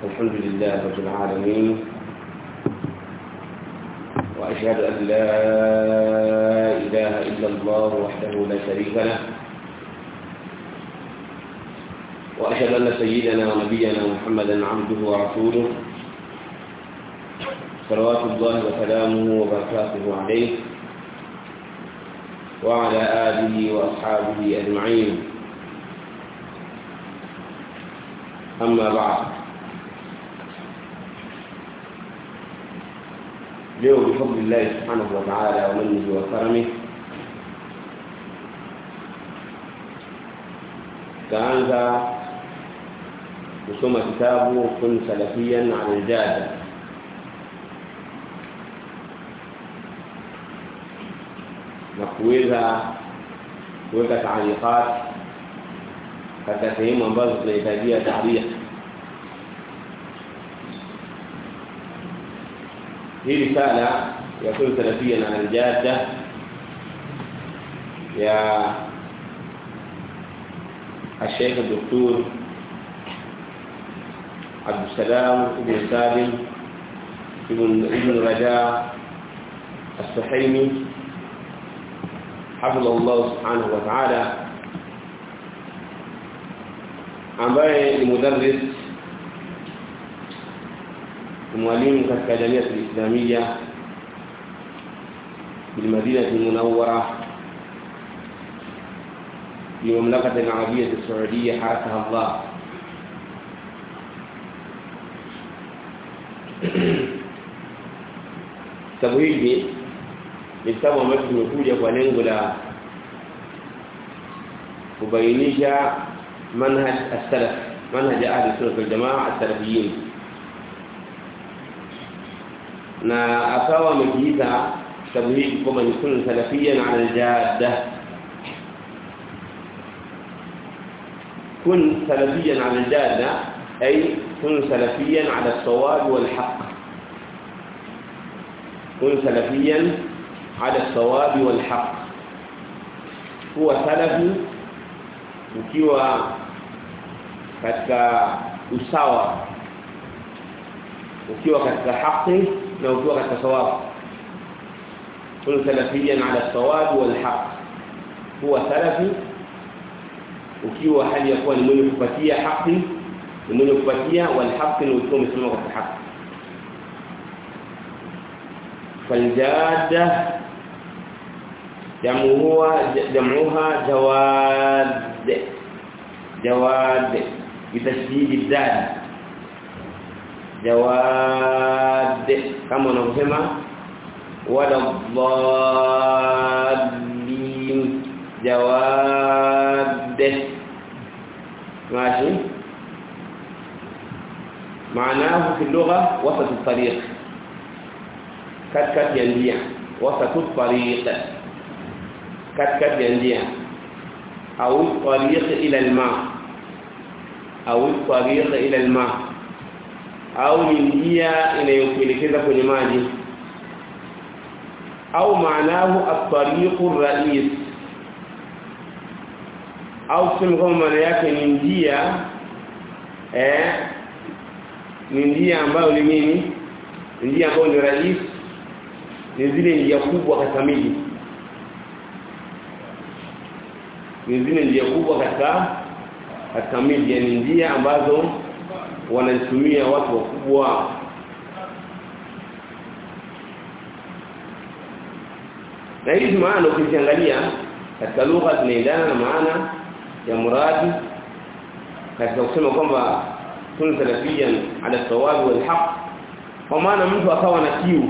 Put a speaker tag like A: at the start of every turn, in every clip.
A: الحمد لله رب العالمين وأشهد أن لا إله إلا الله وحده لا شريك له وأشهد أن سيدنا ونبينا محمدا عبده ورسوله صلوات الله وسلامه وبركاته عليه وعلى آله وأصحابه أجمعين أما بعد leo بفضل الله سبحانه وتعالى ومنه وكرمه kaanza kusoma kitabu kun salafiyan ala aljada na kuweza kuweka taaliqat katika sehemu ambazo tunahitajia taarifa hii risala ya kun salafiyan ala aljada ya الشيخ الدكتور عبد السلام بن سالم ابن ابن رجاء السحيمي حفظه الله سبحانه وتعالى ambaye ni mudarris mwalimu katika jamii ya Islamia بالمدينه المنوره في المملكة العربية السعودية حركها الله kitabu hiki ni kitabu ambacho kimekuja kwa lengo la kubainisha manhaj as-salaf manhaj ahli sunna wal jamaa as-salafiyin na akawa amekiita kitabu hiki kama ni sunna salafia na al-jadda كن سلفيا على الجادة أي كن سلفيا على الصواب والحق كن سلفيا على الصواب والحق هو سلفي ukiwa katika usawa ukiwa katika haki na ukiwa katika sawabu kun salafiyan ala sawab wal haq huwa salafi ukiwa hali ya kuwa ni mwenye kupatia haki ni mwenye kupatia wal haqq ni ukiwa umesimama katika haki faljada jamuha jamuha jawad jawad bitashdid الدال jawad kama unavyosema wala dhalin jawad ماشي معناه في اللغة وسط الطريق كت كت ينبيع وسط الطريق كت كت ينبيع أو الطريق إلى الماء أو الطريق إلى الماء أو ينبيع إلى يمكنكذا kwenye maji أو معناه الطريق الرئيس au tuseme kama maana yake ni njia eh ni njia ambayo ni nini njia ambayo ni rahisi ni zile njia kubwa katika miji ni zile njia kubwa katika katika miji yani njia ambazo wanazitumia watu wakubwa na hizi maana ukiziangalia katika lugha zinaendana na maana ya muradi katika kusema kwamba kun salafiyan ala sawabi wal haq kwa maana mtu akawa na kiu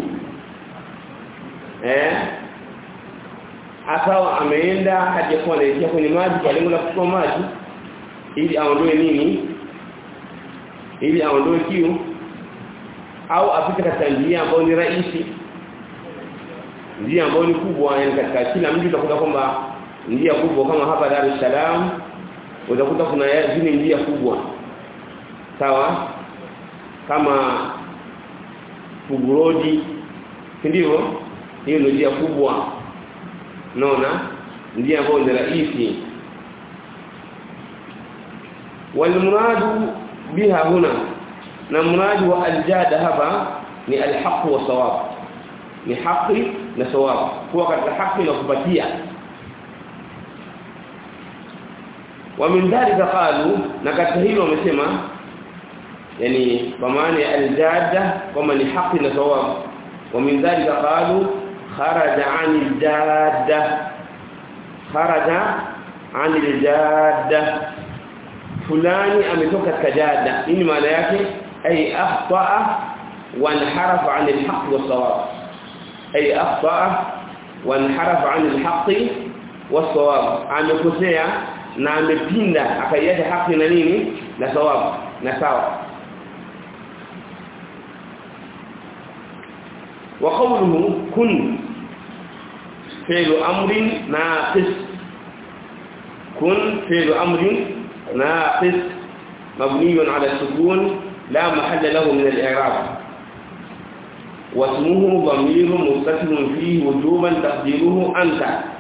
A: eh akawa ameenda hadi kwa anaelekea kwenye maji kwa lengo la kuchukua maji ili aondoe nini ili aondoe kiu au apite katika njia ambayo ni rahisi njia ambayo ni kubwa yani katika kila mji utakuta kwamba njia kubwa kama hapa Dar es Salaam utakuta kuna zile njia kubwa sawa kama Fugurodi ndivyo hiyo ndio njia kubwa naona njia ambayo ni rahisi والمراد بها هنا na mradi wa aljada hapa ni alhaq wa sawab ni haki na sawab kuwa katika haki na kupatia wa min dhalika qalu na katika hilo wamesema yani kwa maana ya aljada kama ni haki na sawab wa min dhalika qalu kharaja 'anil jadda kharaja 'anil jadda fulani ametoka katika jadda nini maana yake ay akhta'a wa inharafa 'anil haqq was sawab ay akhta'a wa inharafa 'anil haqq was sawab amekosea na amepinda akaiacha haki na nini na sawabu na sawa wa qawluhu kun fi'lu amrin naqis kun fi'lu amrin naqis مبني على السكون لا محل له من الإعراب واسمه ضمير متصل فيه وجوبا تقديره أنت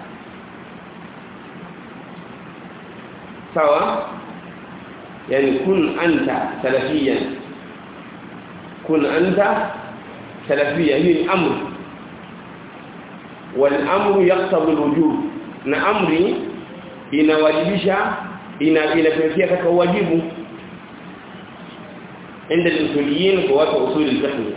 A: سواء يعني كن أنت سلفيا كن أنت سلفيا هي الأمر والأمر يقتضي الوجوب نأمري inawajibisha ina inapelekea katika wajibu عند الاصوليين قوات اصول الفقه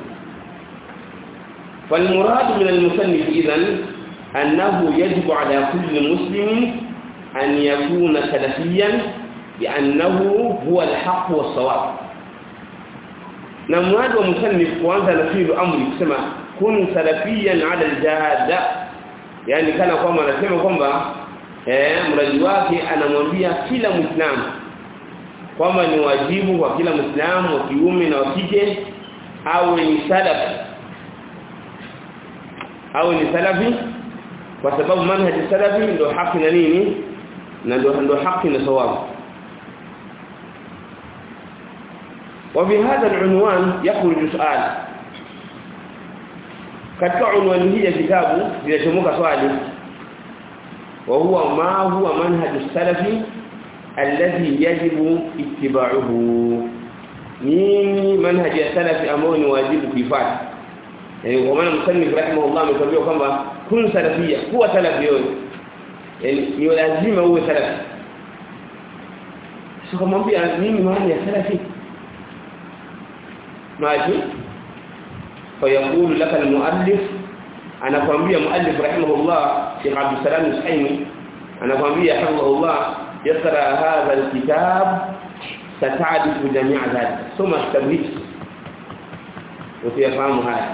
A: فالمراد من المصنف اذا انه يجب على كل مسلم أن يكون سلفيا بأنه هو الحق والصواب نمواد ومسنف kwanza nafiru amri kusema kun salafiyan ala aljada yani kana kwamba anasema kwamba eh mradi wake anamwambia kila muislamu kwamba ni wajibu kwa kila muislamu wa kiume na wa kike awe ni salafi awe ni salafi kwa sababu manhaji salafi ndio haki na nini na ndio ndio haki na sawabu وبهذا العنوان يخرج سؤال katika unwani hii ya kitabu linachomoka swali wa huwa ma huwa manhaj salafi alladhi yajibu ittiba'uhu nini manhaj ya salafi ambao ni wajibu kuifuata yani kwa maana msannif rahimahullah ametuambia kwamba kun salafia kuwa salafi yote yani ni lazima uwe salafi sio kumwambia nini maana ya salafi maji فيقول لك المؤلف انا kwambia muallif rahimahullah Sheikh Abdul Salam Suhaimi anakwambia hafidhahullah yaqra hadha alkitab sata'rifu jami' dhalik soma kitabu hiki utayafahamu haya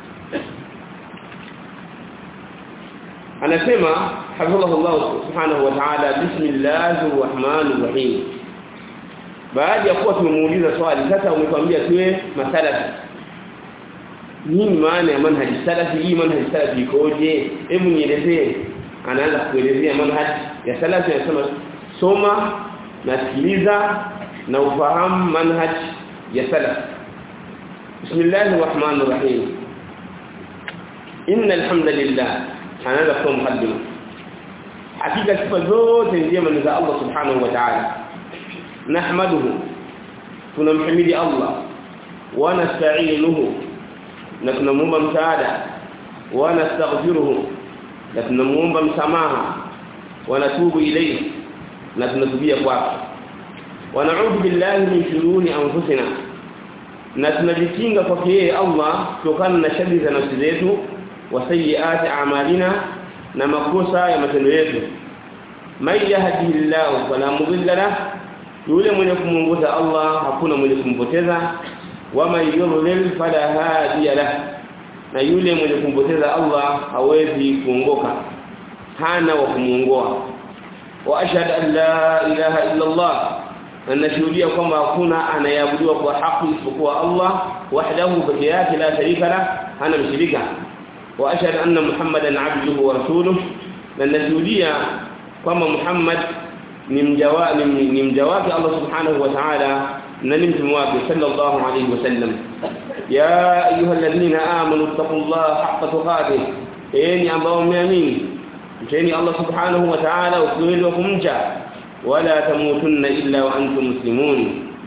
A: anasema hafidhahullah subhanahu wa ta'ala bismillahir rahmanir rahim baada ya kuwa tumemuuliza swali sasa umekwambia tuwe masalafi nini maana ya manhaji salafi hii manhaji salafi ikoje hebu nielezee anaanza kuelezea manhaji ya salafi anasema soma na sikiliza na ufahamu manhaj ya salaf bismillahir rahmanir rahim innal hamdalillah anaanza kwa mukaddima hakika sifa zote njema ni za Allah subhanahu wa ta'ala nahmaduhu tunamhimidi Allah wa nasta'inuhu na tunamuomba msaada wa nastaghfiruhu na tunamuomba msamaha wa natubu ilayhi na tunatubia kwake wa na'udhu billahi min shururi anfusina na tunajikinga kwake yeye Allah kutokana na shari za nafsi zetu wa sayyiati a'malina na makosa ya matendo yetu may yahdihillahu fala mudilla lahu yule mwenye kumuongoza Allah hakuna mwenye kumpoteza wama yudlil fala hadiya lah na yule mwenye kumpoteza Allah hawezi kuongoka hana wa kumuongoa wa ashhadu an la ilaha illa Allah anashuhudia kwamba hakuna anayeabudiwa kwa haki isipokuwa Allah wahdahu pekee yake la sharika la hana mshirika wa ashhadu anna muhammadan abduhu wa rasuluhu na nashuhudia kwamba Muhammad ni mjawa ni mja wake Allah subhanahu wa ta'ala na ni mtume wake sallallahu alayhi wasallam ya ayyuhalladhina amanu taqullaha haqqa tuqatih enyi ambao mmeamini mcheni Allah subhanahu wa ta'ala ukweli wa kumcha wala tamutunna illa wa antum muslimun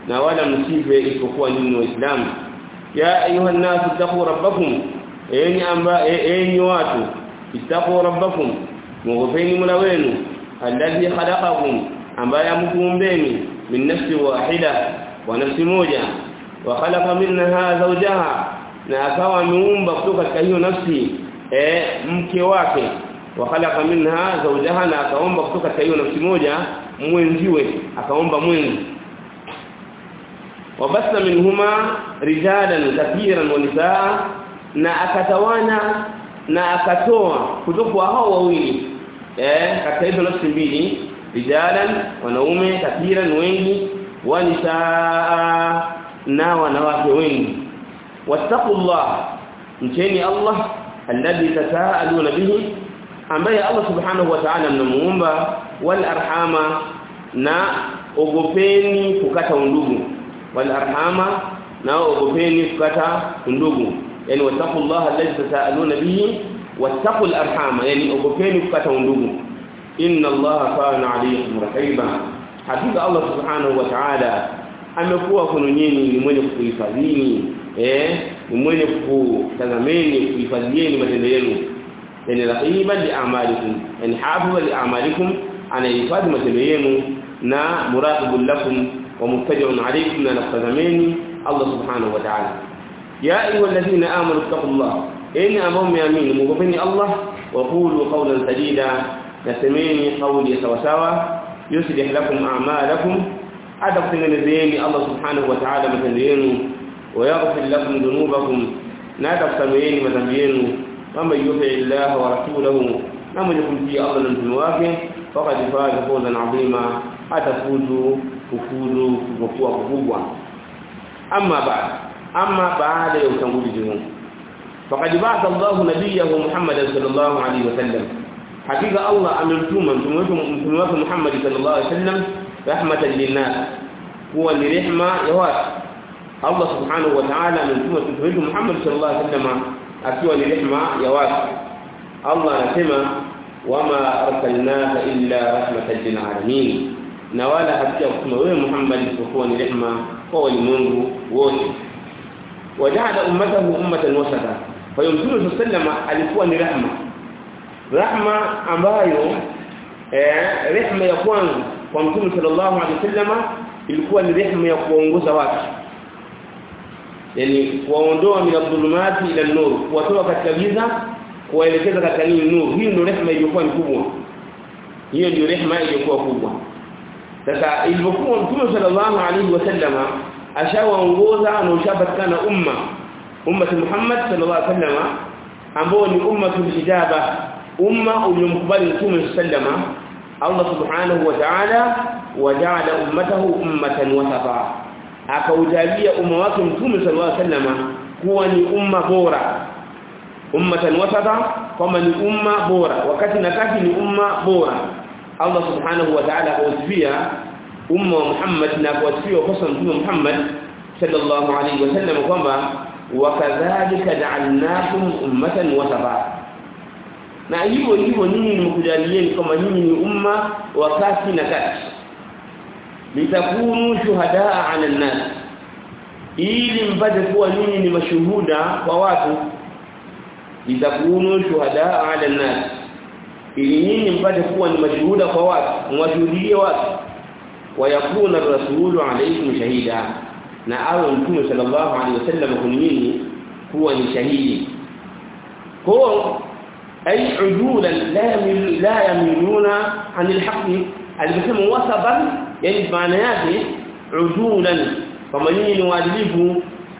A: na wala msife isipokuwa nyinyi waislamu ya ayuha nasu taqu rabbakum enyi amba enyi watu ittaqu rabbakum mughfini mula wenu alladhi khalaqakum ambaye amkuumbeni min nafsi wahida wa nafsi moja wa khalaqa minha zawjaha na akawa ameumba kutoka katika hiyo nafsi eh mke wake wa khalaqa minha zawjaha na akaomba kutoka katika hiyo nafsi moja mwenziwe akaomba mwenzi wabasa minhuma rijalan kathiran wa nisaa na akatawana na akatoa kutoka hao wawili eh katika hizo nafsi mbili rijalan wanaume kathiran wengi wa nisaa na wanawake wengi wattaqullah mcheni Allah alladhi tasaaluna bihi ambaye Allah subhanahu wa ta'ala mnamuomba wal arhama na ogopeni kukata undugu wal arhama na ogopeni kukata undugu yani wattaqullaha alladhi tasaaluna bihi wattaqul arhama yani ogopeni kukata undugu inna allaha kana alaykum raqiba hakika Allah subhanahu wa ta'ala amekuwa kwenu nyinyi ni mwenye kuhifadhini eh ni mwenye kutazameni kuhifadhieni matendo yenu yani raqiban li a'malikum yani hafiza li a'malikum anahifadhi matendo yenu na muraqibul lakum wa muttaji'un alaykum na nakutazameni Allah subhanahu wa ta'ala ya ayyuhalladhina amanu taqullaha in ambao mmeamini mngopeni Allah wa qulu qawlan sadida nasemeni qawli sawa sawa yuslih lakum a'malakum hata kutengenezeni Allah subhanahu wa ta'ala matendo yenu wa yaghfir lakum dhunubakum na hata kusameeni madhambi yenu kama yuti Allah wa rasulahu na mwenye kumtii Allah na mtume wake faqad faza fawzan adhima atafuzu kufuzu kukua kubwa amma baad amma baada ya utangulizi huu faqad ba'atha Allah nabiyahu Muhammad sallallahu alaihi wasallam hakika Allah amemtuma mtume wetu mtume wake Muhammad sallallahu alaihi wasallam rahmatan linnas huwa ni rehma ya watu Allah subhanahu wa ta'ala amemtuma mtume wetu Muhammad sallallahu alaihi wasallam akiwa ni rehma ya watu Allah anasema wama arsalnaka illa rahmatan lil alamin na wala hakika kutuma wewe Muhammad isipokuwa ni rehma kwa walimwengu wote waja'ala ummatahu ummatan wasata kwa hiyo mtume sallallahu alikuwa ni rahma rahma ambayo eh rehma ya kwanza kwa mtume sallallahu alaihi wasallam ilikuwa ni rehma ya kuongoza watu yani kuwaondoa min adh-dhulumati ila an-nur kuwatoa katika giza kuwaelekeza katika nini nuru hii ndio rehema iliyokuwa kubwa hiyo ndio rehema iliyokuwa kubwa sasa ilipokuwa mtume sallallahu alaihi wasallama ashawaongoza na ushapatikana umma umma Muhammad sallallahu alaihi wasallama ambao ni ummatul ijaba umma uliomkubali mtume sallama Allah subhanahu wa ta'ala waja'ala ummatahu ummatan wasata akaujalia umma wake mtume sallallahu alaihi wasallama kuwa ni umma bora ummatan wasata kama ni umma bora wakati na kati ni umma bora Allah subhanahu wa ta'ala akawasifia umma wa Muhammad na akawasifia kwa mtume Muhammad sallallahu alaihi wasallam kwamba wakadhalika ja'alnakum ummatan wasata na hivyo hivyo nyinyi nimekujalieni kama nyinyi ni umma wa kati na kati litakunu shuhadaa 'ala an-nas ili mpate kuwa nyinyi ni mashuhuda kwa watu litakunu shuhadaa 'ala an-nas ili nyinyi mpate kuwa ni mashuhuda kwa watu mwashuhudie watu wayakuna rasulu alaykum shahida na awe mtume sallallahu alayhi wasallam kwa nyinyi kuwa ni shahidi kwa ay ujulan la yamil la yamiluna anil haqqi alisema wasaban yani maana yake ujulan kama nyinyi ni waadilifu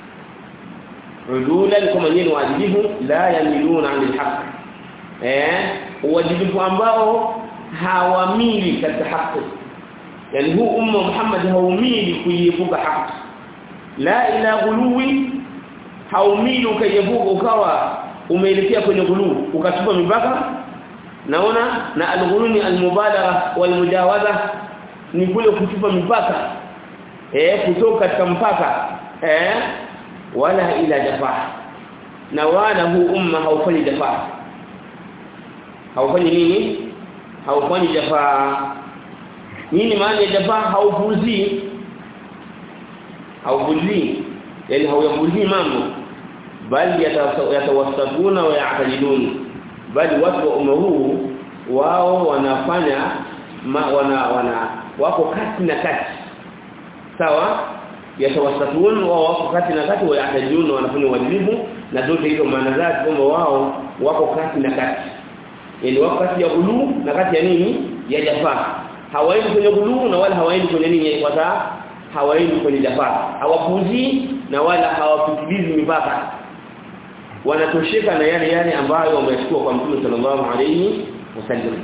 A: ujulan kama nyinyi ni waadilifu la yamiluna anil haqqi eh uadilifu ambao hawamili katika haki yani huu umma Muhammad haumili kuiepuka haki la ila ghuluwi haumili ukaiepuka ukawa umeelekea kwenye ghulu ukatupa mipaka naona na alghuluni almubalagha walmujawaza ni kule kutupa mipaka eh kutoka katika mpaka eh wala ila jafaa na wala huu umma haufanyi jafaa haufanyi nini haufanyi jafaa nini maana ya jafaa haupuzi haubudii yani hauyabudii mambo bali yatawasatuna wa ya'tadilun bali watu wa umma huu wao wanafanya ma, wana wana wako kati na kati sawa yatawasatun wao wako kati na kati wa ya'tadilun wanafanya uadilifu na zote hizo maana zake kwamba wao wako kati na kati yani wako kati ya buluu na kati ya nini ya jafaa hawaendi kwenye buluu na wala hawaendi kwenye nini kwa sababu hawaendi kwenye jafaa hawapuzi na wala hawapitilizi mipaka wanatosheka na yale yale ambayo wamechukua kwa Mtume sallallahu alayhi wasallam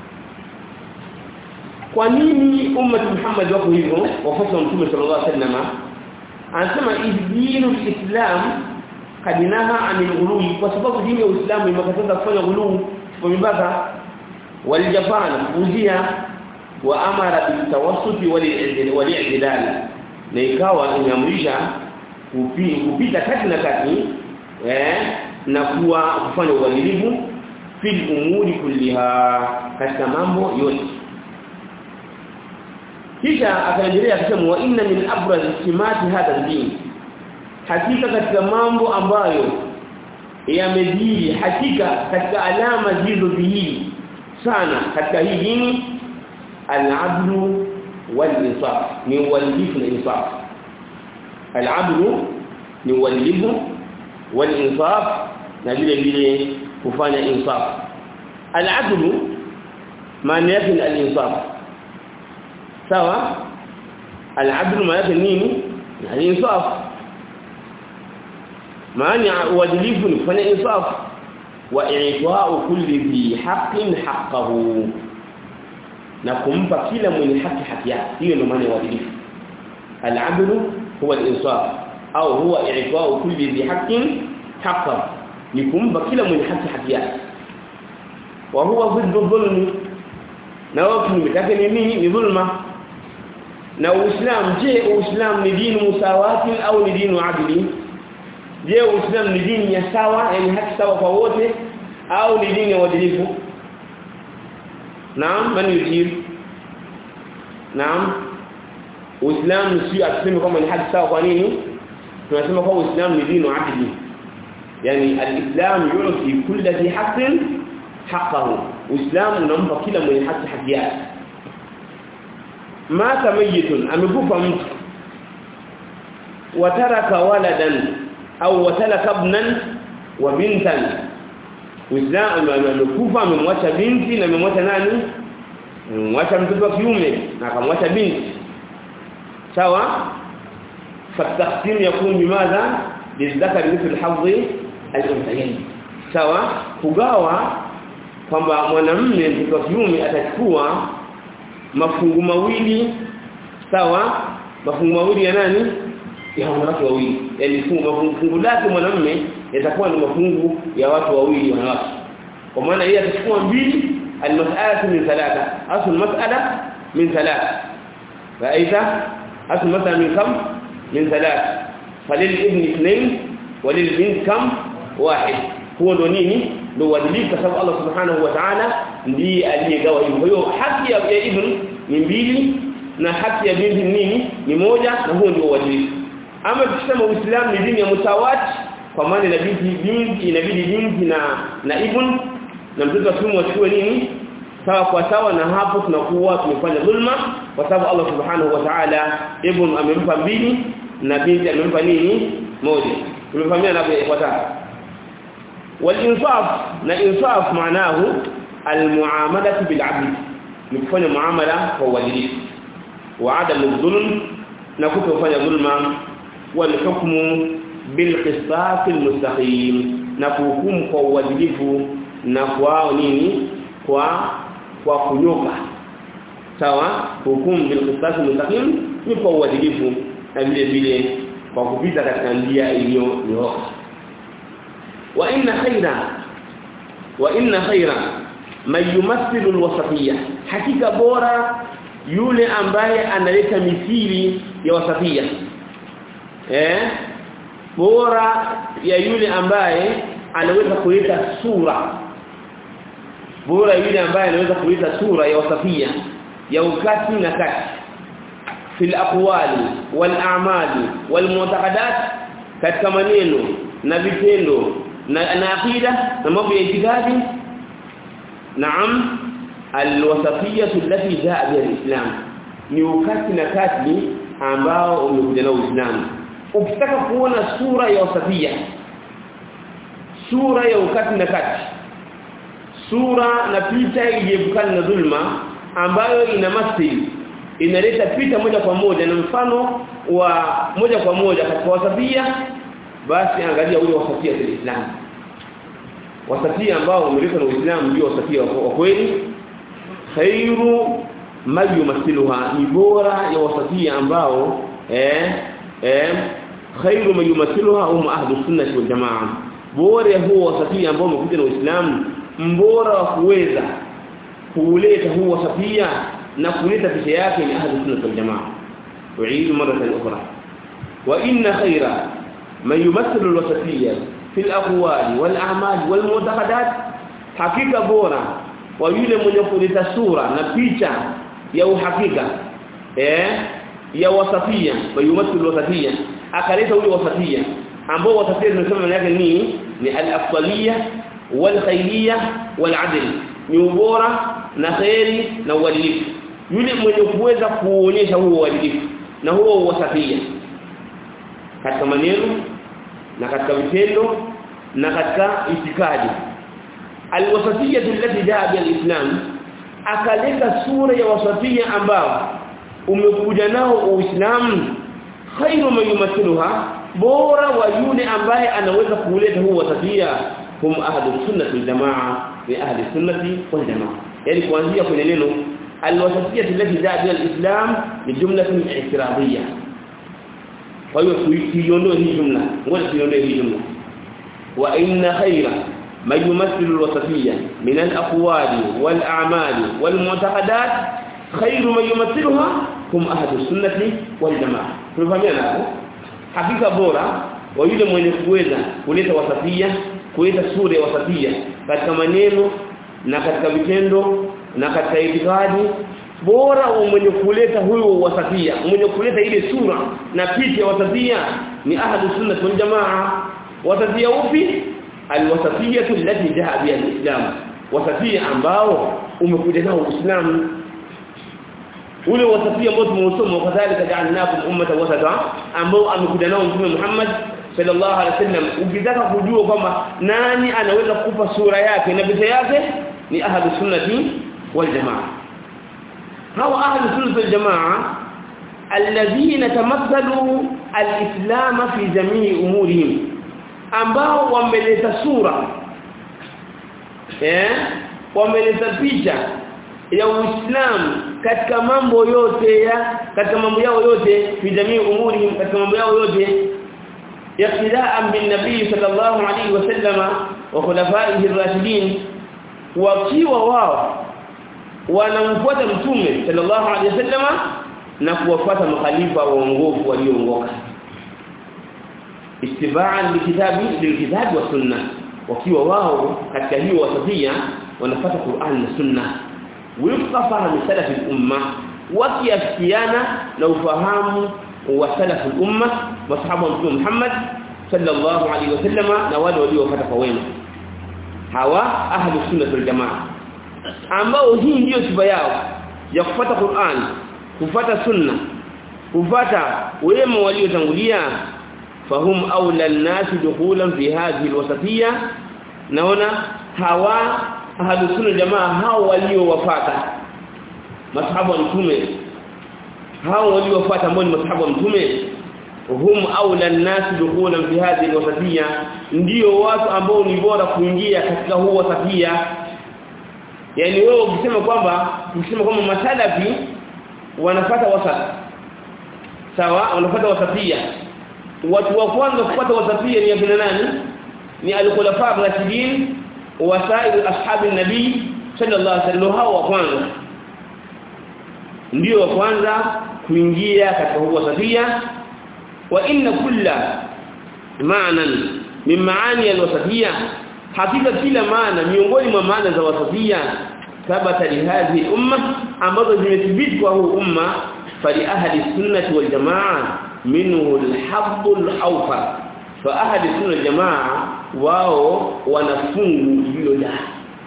A: kwa nini umma Muhammad wako hivyo wafuasi wa Mtume sallallahu alayhi wasallam anasema idinu islam kadinaha anil ghului kwa sababu dini ya Uislamu imekataza kufanya ghulu kwa mipaka walijafana kuzia wa amara bitawassuti wal-i'tidal na ikawa inaamrisha kupita kati na kati eh na kuwa kufanya uadilifu fil umuri kulliha katika mambo yote kisha akaendelea akisema wa inna min abraz simati hadha din hakika katika mambo ambayo yamejiri hakika katika alama zilizodhihiri sana katika hii dini al-adlu wal-insaf ni uadilifu na insaf al-adlu ni uadilifu wal-insaf na vile vile kufanya insaf al-adlu maana yake al-insaf sawa al-adlu maana yake nini al-insaf maana uadilifu ni kufanya insaf wa i'ta'u kulli dhi haqqin haqqahu na kumpa kila mwenye haki haki yake hiyo ndio maana ya uadilifu al-'adlu huwa al-insaf au huwa i'ta'u kulli dhi haqqin haqqahu ni kumpa kila mwenye haki haki yake wa huwa dhiddu dhulmi na wao kinyume ni nini ni dhulma na uislamu je uislamu ni dini musawati au ni dini adili je uislamu ni dini ya sawa yani haki sawa kwa wote au ni dini ya uadilifu naam man yujib naam uislamu si atuseme kama ni haki sawa kwa nini tunasema kwa uislamu ni dini adili yani alislam yuti kulli dhi haqqin haqqahu uislamu unampa kila mwenye haki haki yake mata mayitun amekufa mtu wataraka waladan au watalaka ibnan wa bintan Uislamu amekufa amemwacha binti na amemwacha nani? Amemwacha mtoto wa kiume na akamwacha binti. Sawa? Fatahtim yakun bimadha lidhakari mithl hadhi al-unthayayn. Sawa? Kugawa kwamba mwanamume mtoto wa kiume atachukua mafungu mawili sawa? Mafungu mawili ya nani? ya wanawake wawili yani fungu fungu lake mwanamume yatakuwa ni mafungu ya watu wawili wanawake kwa maana yeye atachukua mbili almas'alatu min thalatha asl mas'ala min thalatha ra'aita asl mas'ala min kam min thalatha falil ibn ithnain walil bint kam wahid huo ndo nini ndo uadilifu kwa sababu Allah subhanahu wa ta'ala ndiye aliyegawa hivyo kwa hiyo haki ya ibn ni mbili na haki ya binti nini ni moja na huo ndio uadilifu ama tukisema uislamu ni dini ya mutawati kwa maana inabidi binti inabidi binti na na ibn na mtoto wa kiume wachukue nini sawa kwa sawa na hapo tunakuwa tumefanya dhulma kwa sababu Allah subhanahu wa ta'ala ibn amempa mbili na binti amempa nini moja tumefahamia na ifuatayo wal-insaf na insaf maanahu al-muamalatu bil-'abd ni kufanya muamala kwa uadilifu wa adamu dhulm na kutofanya dhulma والحكم بالقسطاس المستقيم na kuhukumu kwa uadilifu na kwa nini kwa kwa kunyoka sawa hukumu bil qisas mustaqim ni kwa uadilifu na vile vile kwa kupita katika njia iliyonyooka wa inna khaira wa inna khaira man yumathilu alwasatiyya hakika bora yule ambaye analeta mithili ya wasatiyya eh bora ya yule ambaye anaweza kuleta sura bora yule ambaye anaweza kuleta sura ya wasafia ya ukati na kati fil aqwali wal a'mali wal mu'taqadat katika maneno na vitendo na, na aqida na mambo ya itikadi naam alwasafiyya allati jaa biha alislam ni wakati na kati ambao umekuja na Uislamu ukitaka kuona sura ya wasafia sura ya ukati na kati sura na picha iliyepukana na dhulma ambayo ina masili inaleta picha moja kwa moja na mfano wa moja kwa moja katika wasafia basi angalia ule wasafia wa Islam wasafia ambao umeletwa na Uislamu ndio wasafia wa kweli khairu ma yumathiluha ni bora ya wasafia ambao eh eh khairu ma yumathiluha hum ahlus sunnah wal jamaa bora ya huo wasafia ambao umekuja na Uislamu mbora wa kuweza kuleta huo wasafia na kuleta picha yake ni ahlus sunnah wal jamaa uidu maratan ukhra wa inna khaira ma yumathilu alwasafia fi alaqwali wal a'mal wal mu'taqadat hakika bora wa yule mwenye kuleta sura na picha ya uhakika eh ya wasafia bayumathilu wasafia akaleta ule wasafia ambao wasafia tunasema maana yake ni ni al-afdaliyya wal khayriyya wal adl ni ubora na khairi na uadilifu yule mwenye kuweza kuonyesha huo uadilifu na huo wasafia katika maneno na katika vitendo na katika itikadi alwasatiyya allati jaa bil islam akaleta sura ya wasatiyya ambao umekuja nao uislamu khairu man yumathiluha bora wa yule ambaye anaweza kuleta huo wasatiyya hum ahlu sunnah wal jamaa ni ahli sunnati wal jamaa yani kuanzia kwenye neno alwasatiyya allati jaa bil islam ni jumlatun i'tiradiyya kwa hiyo tuiondoe hii jumla ngoja tuiondoe hii jumla wa inna khaira ما يمثل الوسطية من الأقوال والأعمال والمعتقدات خير من يمثلها هم أهل السنة والجماعة tunafahamiana hapo hakika bora wa yule mwenye kuweza kuleta wasafia kuleta sura ya wasafia katika maneno na katika vitendo na katika itikadi bora wa mwenye kuleta huyo wasafia mwenye kuleta ile sura na picha ya wasafia ni ahlu sunna wal jamaa wasafia upi alwasafiyatu allati jaa biha alislam wasafia ambao umekuja nao uislamu ule wasafia ambao tumeusoma kadhalika ja'alnakum ummatan wasata ambao amekuja nao mtume Muhammad sallallahu alaihi wasallam ukitaka kujua kwamba nani anaweza kukupa sura yake na picha yake ni ahlu sunnati wal jamaa hawa ahlu sunnati wal jamaa alladhina tamathalu alislam fi jamii umurihim ambao wameleta sura eh wameleta picha ya Uislamu katika mambo yote ya katika mambo yao yote fi jamii umuri katika mambo yao yote iqtidaan bin nabii sallallahu alayhi wasallama wa khulafaihi ar-rashidin wakiwa wao wanamfuata mtume sallallahu alayhi wasallama na kuwafuata makhalifa waongofu walioongoka istibaan likitabi lilkitabi wa sunna wakiwa wao katika hiyo wasafia wanafuata Qur'an na sunna wifqa fahamu salaf al-umma wakiafikiana na ufahamu wa salaf al-umma masahaba wa Muhammad sallallahu alaihi wasallama na wale waliofuata kwa wema hawa ahlu sunna wal jamaa ambao hii ndiyo sifa yao ya kufuata Qur'an kufuata sunna kufuata wema waliotangulia fahum aula an-nas dukhulan fi hadhihi al-wasatiyya naona hawa ahlu sunna jamaa hao waliowafuata masahaba wa mtume hao waliowafuata ambao ni masahaba wa mtume hum aula an-nas dukhulan fi hadhihi al-wasatiyya ndio watu ambao ni bora kuingia katika huo wasatiyya yani wewe ukisema kwamba ukisema kwamba masalafi wanafata wasat sawa wanafata wasatiyya watu wa kwanza kupata wasafia ni akina nani ni al-khulafa ar-rashidin wa sa'ir ashabi nabii sallallahu alaihi wasallam hao wa kwanza ndio wa kwanza kuingia katika huo wasafia wa inna kulla ma'nan min maani al-wasafia hakika kila maana miongoni mwa maana za wasafia thabata li hadhihi umma ambazo zimethibiti kwa huu umma fali ahli sunnati wal jamaa minhu al-habb al-awfar fa ahli sunna jamaa wao wanafungu hilo da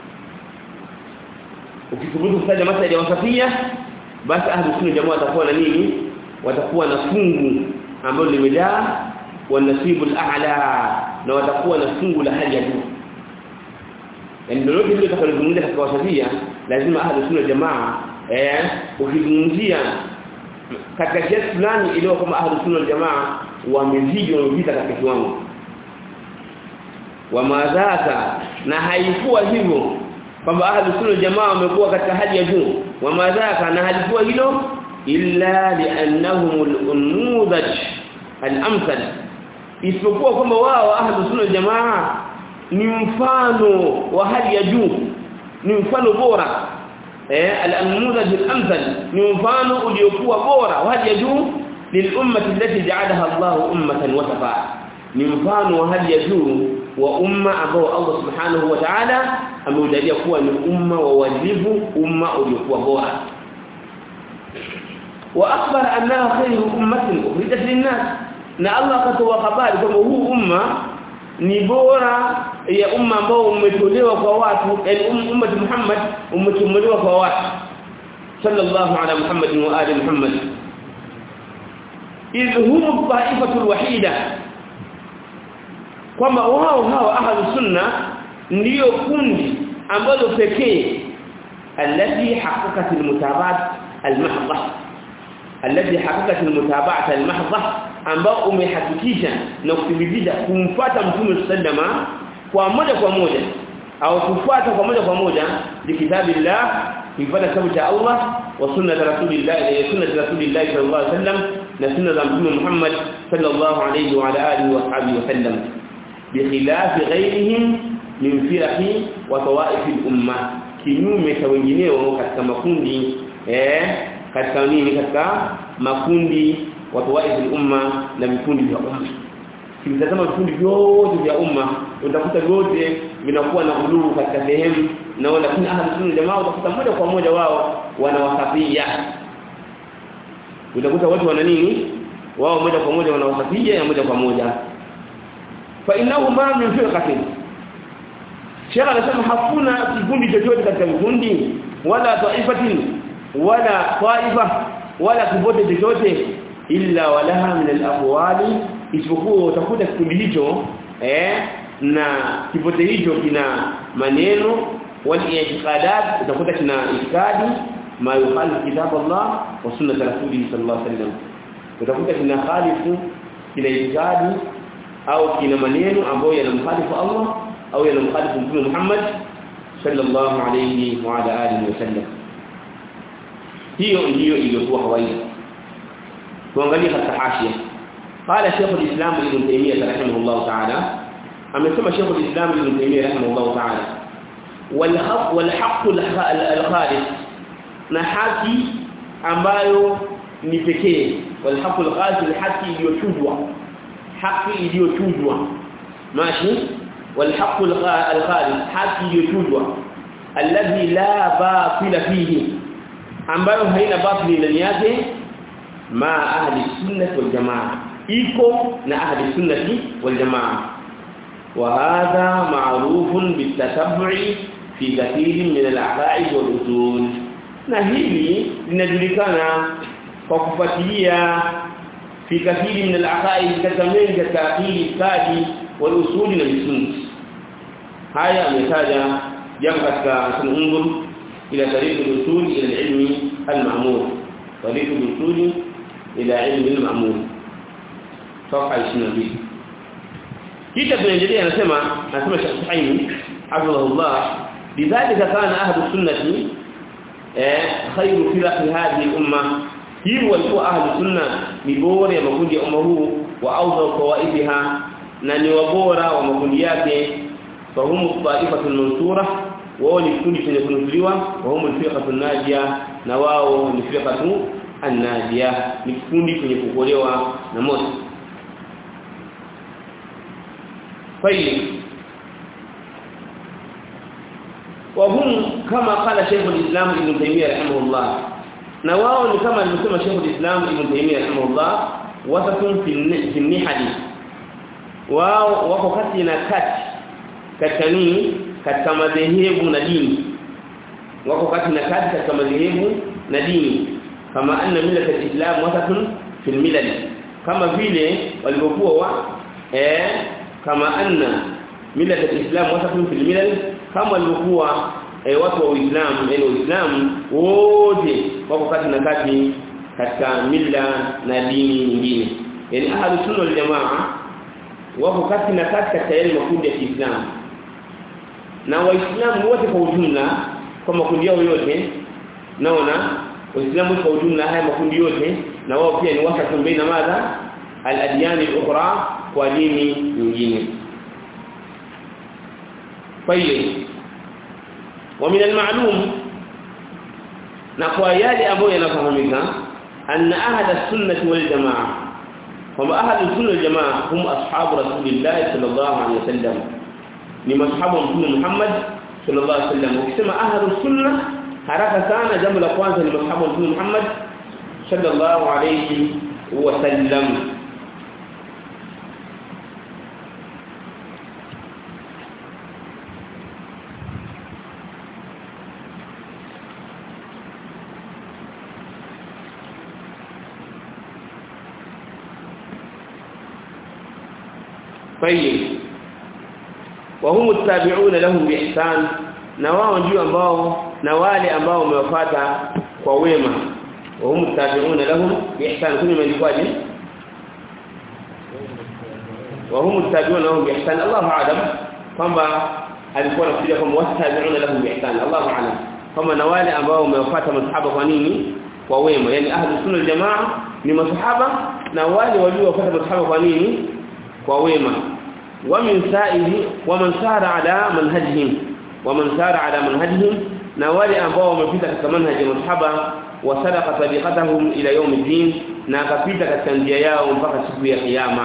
A: ukithubutu kutaja masala ya wasafia basi ahli sunna jamaa watakuwa na nini watakuwa na fungu ambalo limejaa wanasibu al-a'la na watakuwa na fungu la hali ya juu yani lolote lile utakalozungumzia katika wasafia lazima ahli sunna jamaa eh ukizungumzia katika kiasi fulani iliyo kama ahli sunna jamaa wamezidi wamepita katika kiwango wa madhaka na haikuwa hivyo kwamba ahli sunna jamaa wamekuwa katika hali ya juu wa madhaka na halikuwa hilo illa li'annahum al-unmudaj al-amsal isipokuwa kwamba wao ahli sunna jamaa ni mfano wa hali ya juu ni mfano bora eh al-anmudaj al-amsal ni mfano uliokuwa bora wa hali ya juu lil'ummati allati ja'alaha Allah ummatan wasafa ni mfano wa hali ya juu wa umma ambao Allah subhanahu wa ta'ala ameujalia kuwa ni umma wa wajibu umma uliokuwa bora wa akhbar annaha khayru ummatin ukhrijat lin-nas na Allah akatoa habari kwamba huu umma ni bora ya umma ambao umetolewa kwa watu yani umma Muhammad umetolewa kwa watu sallallahu ala Muhammad wa ali Muhammad idh hum ta'ifatul wahida kwamba wao hawa ahlu sunna ndiyo kundi ambalo pekee alladhi haqqaqat almutabaat almahdha alladhi haqqaqat almutabaat almahdha ambao umehakikisha na kuthibitisha kumfuata mtume sallama kwa moja kwa moja au kufuata kwa moja kwa moja bikitabillah kufuata kitabu cha Allah wa sunnat rasulillah ila sunnat rasulillah sallallahu alaihi wasallam na sunna za mtume Muhammad sallallahu alaihi wa ala alihi wa sahbihi wasallam bikhilafi ghayrihim min firaqi wa tawaif al-umma kinyume cha wengineo katika makundi eh katika nini katika makundi wa tawaif al-umma na vikundi vya umma kimtazama vikundi vyote vya umma utakuta vyote vinakuwa na uluu katika sehemu na lakini ahli sunna jamaa utakuta moja kwa moja wao wanawasafia utakuta watu wana nini wao moja kwa moja wanawasafia na moja kwa moja fa innahu ma min firqatin Sheikh anasema hakuna kikundi chochote katika vikundi wala taifatin wala taifa wala kibote chochote illa walaha min al-aqwali isipokuwa utakuta kikundi hicho eh na kibote hicho kina maneno wal i'tiqadat utakuta kina itikadi ma yukhalifu kitab Allah wa sunnat rasulih sallallahu alaihi wasallam utakuta kina khalifu kina itikadi au kina maneno ambayo yanamkhalifu Allah au yanamkhalifu Mtume Muhammad sallallahu alayhi wa ala alihi wasallam hiyo ndiyo iliyokuwa kawaida tuangalie katika hashia قال شيخ الإسلام ابن تيمية رحمه الله تعالى أما شيخ الإسلام ابن تيمية رحمه الله تعالى والحق والحق الخالص نحكي ambayo ni pekee walhaqu alqasim alhaqi iliyochujwa haki iliyochujwa mashi walhaqu alkhalis haki iliyochujwa alladhi la batila fihi ambayo haina batili ndani yake ma ahli sunnah wal jamaa iko na ahli sunnah wal jamaa wa hadha ma'rufun bitatabbu'i fi kathirin min al-aqaid wal usul na hili linajulikana kwa kufuatilia fi kathiri min al-aqaid katika mengi katika akili stadi wal usuli na misingi haya ametaja jambo katika sunungur ila tariq al-usul ila al-ilmi al-ma'mur tariq al-usul ila ilmi al-ma'mur صفحه 22 kisha tunaendelea anasema anasema Sheikh Suhaimi hafidhahullah lidhalika kana ahlu sunnati eh khayru firaqi hadhihi al-umma hiyo walikuwa ahlu sunna ni bora ya makundi ya umma huu wa awdha qawaidiha na ni wabora wa makundi yake fahumu ta'ifatul mansura wao ni kundi chenye kunusuliwa wa humu firqatul najia na wao ni firqatu an-najia ni kundi chenye kukolewa na moto طيب وهم كما قال شيخ الإسلام ابن تيمية رحمه الله na wao ni kama alivyosema Sheikh al-Islam Ibn Taymiyyah rahimahullah wasatun fi nihadi wao wako kati na kati katika nini katika madhehebu na dini wako kati na kati katika madhehebu na dini kama anna millat al-islam wasatun fi al-milal kama vile walivyokuwa wa eh kama anna millat al-islam wasatun fi al-milal kama walivyokuwa eh, watu wa Uislamu yani Uislamu wote wako kati na kati katika mila na dini nyingine yani ahlus sunna wal jamaa wako kati na kati katika yale makundi ya Kiislamu na waislamu wote kwa ujumla kwa makundi yao yote naona waislamu kwa ujumla haya makundi yote na wao pia ni wasa baina madha al-adyan al-ukhra kwa dini nyingine kwa hiyo ومن المعلوم نقوى يالي ambayo yanafahamika أن أهل السنة والجماعة هم أهل السنة والجماعة هم أصحاب رسول الله صلى الله عليه وسلم ni mashahabu mtume Muhammad sallallahu alaihi wasallam ukisema ahlus sunna haraka sana jambo la kwanza ni mashahabu mtume Muhammad sallallahu alaihi wasallam طيب وهم التابعون لهم باحسان na wao ndio ambao na wale ambao wamewafuata kwa wema وهم التابعون لهم باحسان kuni imeandikwaje وهم التابعون لهم باحسان الله اعلم kwamba alikuwa anafikiria kwamba wastabi'una lahum biihsan Allahu a'lam kama na wale ambao wamewafuata masahaba kwa nini kwa wema yani ahli sunna jamaa ni masahaba na wale waliowafuata masahaba kwa nini kwa wema ومن سائه ومن سار على منهجهم ومن سار على منهجهم na wale ambao wamepita katika manhaji ya masahaba wasadaqa tabiqatahum ila yawm الدين na akapita katika njia yao mpaka siku ya kiyama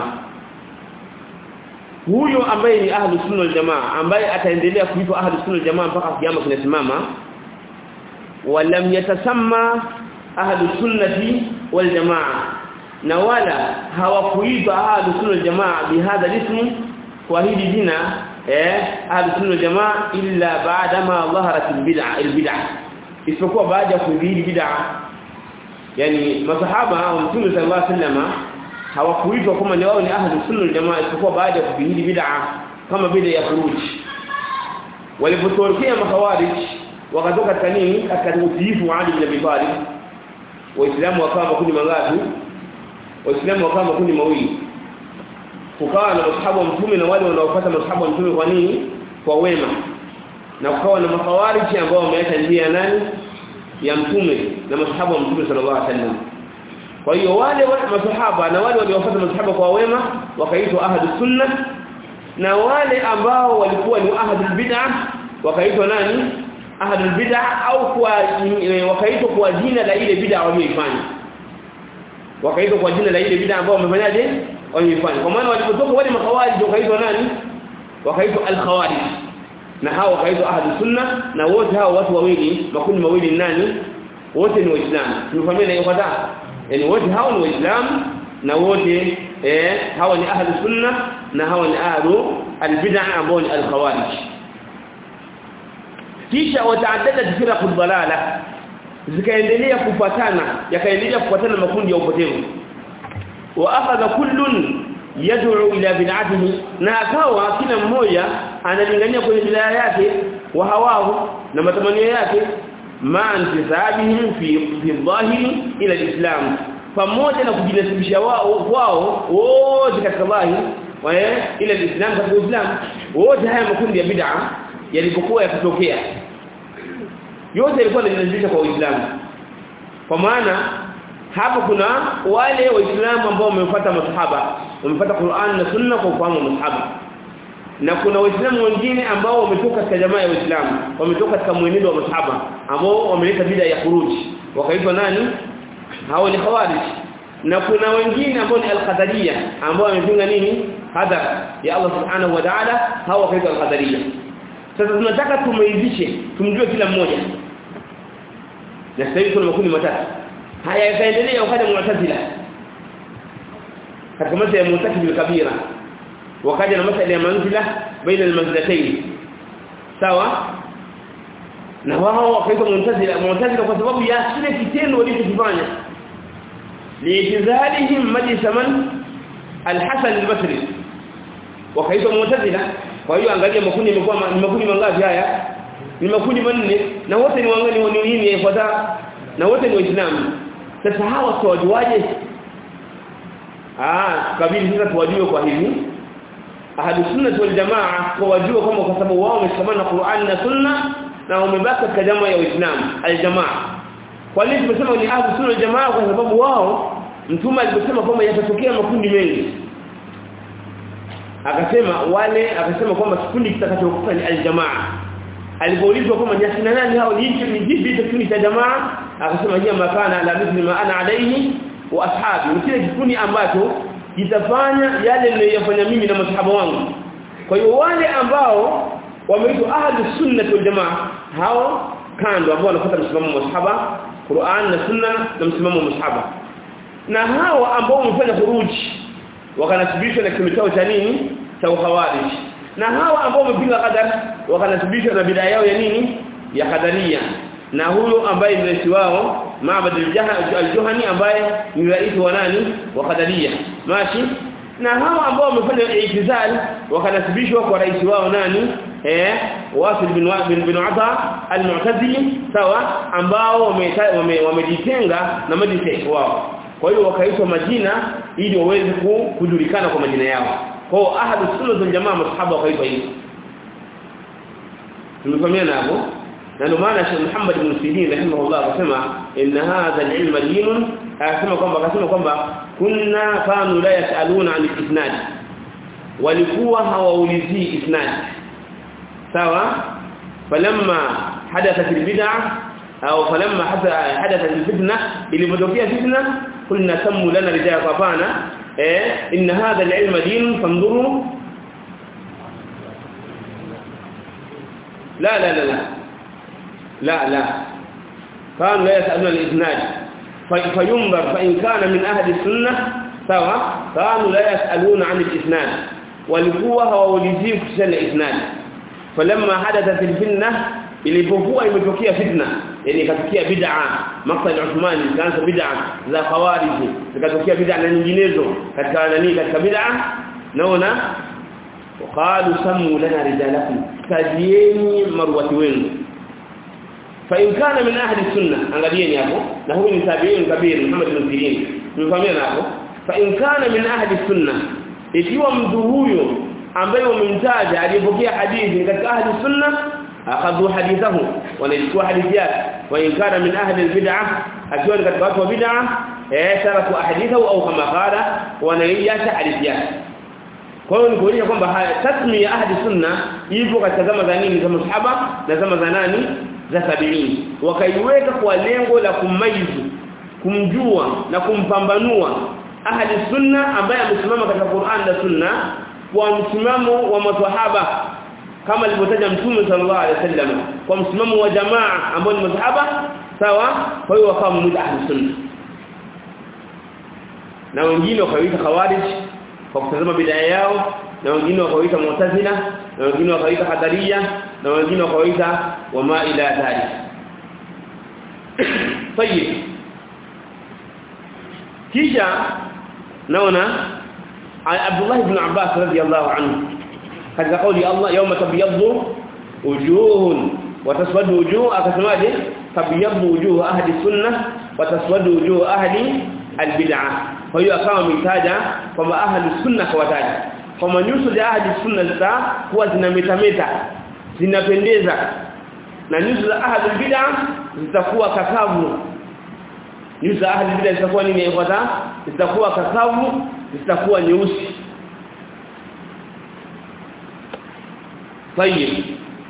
A: huyo ambaye ni ahlu sunna wal jamaa ambaye ataendelea kuitwa ahlu sunna wal jamaa mpaka kiyama kinasimama walam yatasamma ahlu sunnati wal jamaa na wala hawakuitwa ahlu sunna wal jamaa bihadha ismi kwa hili jina eh ahlu sunna jamaa illa baada ma dhaharat albid'a albid'a isipokuwa baada ya kudhihiri bid'a yani masahaba wa mtume sallallahu alaihi wasallam hawakuitwa kama ni wao ni ahlu sunna jamaa isipokuwa baada ya kudhihiri bid'a kama bid'a ya khuruj walipotokea makhawarij wakatoka katika nini katika utiifu wa Ali bin Abi Talib waislamu wakawa makundi mangapi waislamu wakawa makundi mawili kukawa na masahaba wa mtume na wale wanaofuata masahaba wa mtume kwa nini kwa wema na kukawa na makhawariji ambao wameacha njia nani ya mtume na masahaba wa mtume sallallahu alaihi wasallam kwa hiyo wale wale masahaba na wale waliofuata masahaba kwa wema wakaitwa ahadu sunna na wale ambao walikuwa ni ahadul bid'ah wakaitwa nani ahadul bid'ah au kwa wakaitwa kwa jina la ile bid'ah walioifanya wakaitwa kwa jina la ile bid'ah ambao wamefanyaje walifanya kwa maana walipotoka wale makhawarij wakaitwa nani wakaitwa al-khawarij na hao wakaitwa ahlu sunna na wote hao watu wawili makundi mawili ni nani wote ni waislamu tumefahamia na hiyo yani wote hao ni waislamu na wote eh hao ni ahlu sunna na hao ni ahlu al-bid'ah ambao ni al-khawarij kisha wataaddadat firaq ad-dalala zikaendelea kufuatana yakaendelea kufuatana makundi ya upotevu واخذ كل يدعو الى بدعته na akawa kila mmoja analingania kwenye bid'a yake wa hawahu na matamanio yake ma'antisabihim fi fi dhahiri ila alislam pamoja na kujinasibisha wao kwao wote katika dhahiri wa ila alislam katika uislam wote haya makundi ya bid'a yalipokuwa yakitokea yote yalikuwa yanajinasibisha kwa uislamu kwa maana hapa kuna wale waislamu ambao wamefuata masahaba wamefuata Qur'an na Sunna kwa ufahamu wa masahaba na kuna waislamu wengine ambao wametoka katika jamaa ya waislamu wametoka katika mwenendo wa masahaba ambao wameleta bid'a ya khuruji wakaitwa nani hao ni khawarij na kuna wengine ambao ni al-qadariyya ambao wamepinga nini hadar ya Allah subhanahu wa ta'ala hao wakaitwa al-qadariyya sasa tunataka tumeizishe tumjue kila mmoja na sasa hivi kuna makundi matatu haya yakaendelea wakaja mu'tazila katika masala ya mu'tazila kabira wakaja na masala ya manzila baina almanzilatayn sawa na wao wakaitwa mu'tazila mu'tazila kwa sababu ya kile kitendo walichokifanya liitizalihim majlis man al-Hasan al-Basri wakaitwa mu'tazila kwa hiyo angalia makundi yamekuwa ni makundi mangapi haya ni makundi manne na wote ni wangani wa nini yafuata na wote ni waislamu sasa hawa tuwajuaje ah kabili sasa tuwajue kwa hivi ahadu sunna wal jamaa kwa wajue kwamba kwa sababu wao wameshikamana na Qur'an na sunna na wamebaki katika jamaa ya Uislamu aljamaa kwa nini tumesema ni ahadu sunna wal jamaa kwa sababu wao mtume aliposema kwamba yatatokea makundi mengi akasema wale akasema kwamba kikundi kitakachokufa ni aljamaa alipoulizwa kwamba ni akina nani hao ni hicho ni jipi kikundi cha jamaa akasema hiya makana ala mithli ma ana alayhi wa ashabi ni kile kikundi ambacho kitafanya yale niliyofanya mimi na masahaba wangu kwa hiyo wale ambao wameitwa ahlu sunna wal jamaa hao kando ambao wanafuata msimamo wa masahaba Qur'an na sunna na msimamo wa masahaba na hao ambao wamefanya khuruji wakanasibishwa na kimitao cha nini cha ukhawarij na hawa ambao wamepinga qadar wakanasibishwa na bid'a yao ya nini ya qadaria na huyo ambaye ni rais wao Ma'bad al-Juhani ambaye ni rais wa nani wa qadaria mashi na hawa ambao wamefanya itizal wakanasibishwa kwa rais wao nani eh Wasil bin bin, bin Ata al-Mu'tazili sawa ambao wamejitenga wame, na majlis wao kwa hiyo wakaitwa majina ili waweze kujulikana kwa majina yao kwa hiyo ahadu sunna za jamaa masahaba wakaitwa hivyo tumefahamiana hapo na ndio maana Sheikh Muhammad ibn Sirin rahimahullah akasema inna hadha al-ilma dinun akasema kwamba akasema kwamba kunna kanu la yasaluna an al-isnad walikuwa hawaulizii isnad sawa falamma hadathat al-bid'ah au falamma hadathat al-fitna ilipotokea fitna قلنا سموا لنا رجال فافانا إيه إن هذا العلم دين فانظروا لا لا لا لا لا لا كانوا لا يسألون الإسناد فينظر فإن كان من أهل السنة سواء كانوا لا يسألون عن الإسناد walikuwa hawaulizii kuhusiana isnad falamma hadathat alfitna ilipokuwa imetokea fitna yani ikatokea bid'a maqtal Uthman ikaanza bid'a za khawarij ikatokea bid'a na nyinginezo katika nani katika bid'a naona waqalu samu lana rijalakum tajieni marwati wenu fa in kana min ahli sunna angalieni hapo na huyu ni tabi'in kabir Muhammad bin Sirin mfahamia hapo fa in kana min ahli sunna ikiwa mtu huyo ambaye umemtaja aliyepokea hadithi katika ahli sunna akhadhu hadithahu wanachukua hadithi yake wa in kana min ahli albid'ah akiwa katika watu wa bid'ah eh taraku ahadithahu au kama qala wanaiacha hadithi yake kwa hiyo ni kuonyesha kwamba tasmi ya ahli sunna ipo katika zama za nini za masahaba na zama za nani za tabiini wakaiweka kwa lengo la kumaizu kumjua na kumpambanua ahli sunna ambaye amesimama katika Qur'an na sunna kwa msimamo wa maswahaba kama alivyotaja mtume sallallahu alaihi wasallam kwa msimamo wa jamaa ambao ni masahaba sawa kwa hiyo wakawa mmoja ahli sunna na wengine wakaita khawarij kwa kutazama bid'a yao na wengine wakaita mu'tazila na wengine wakaita qadariya na wengine wakaita wama ila dhalik طيب kisha naona Abdullah ibn Abbas radiyallahu anhu katika kauli Allah yawma tabyaddu wujuhun wa taswadu wujuh akasemaje tabyaddu wujuh ahli sunnah wa taswadu wujuh ahli albid'ah kwa hiyo akawa ametaja kwamba ahli sunna kwa wataja kwamba nyuso za ahli sunna zitakuwa zinametameta zinapendeza na nyuso za ahli bid'ah zitakuwa kakavu nyuso za ahli bid'ah zitakuwa nini ifuata zitakuwa kakavu zitakuwa nyeusi طيب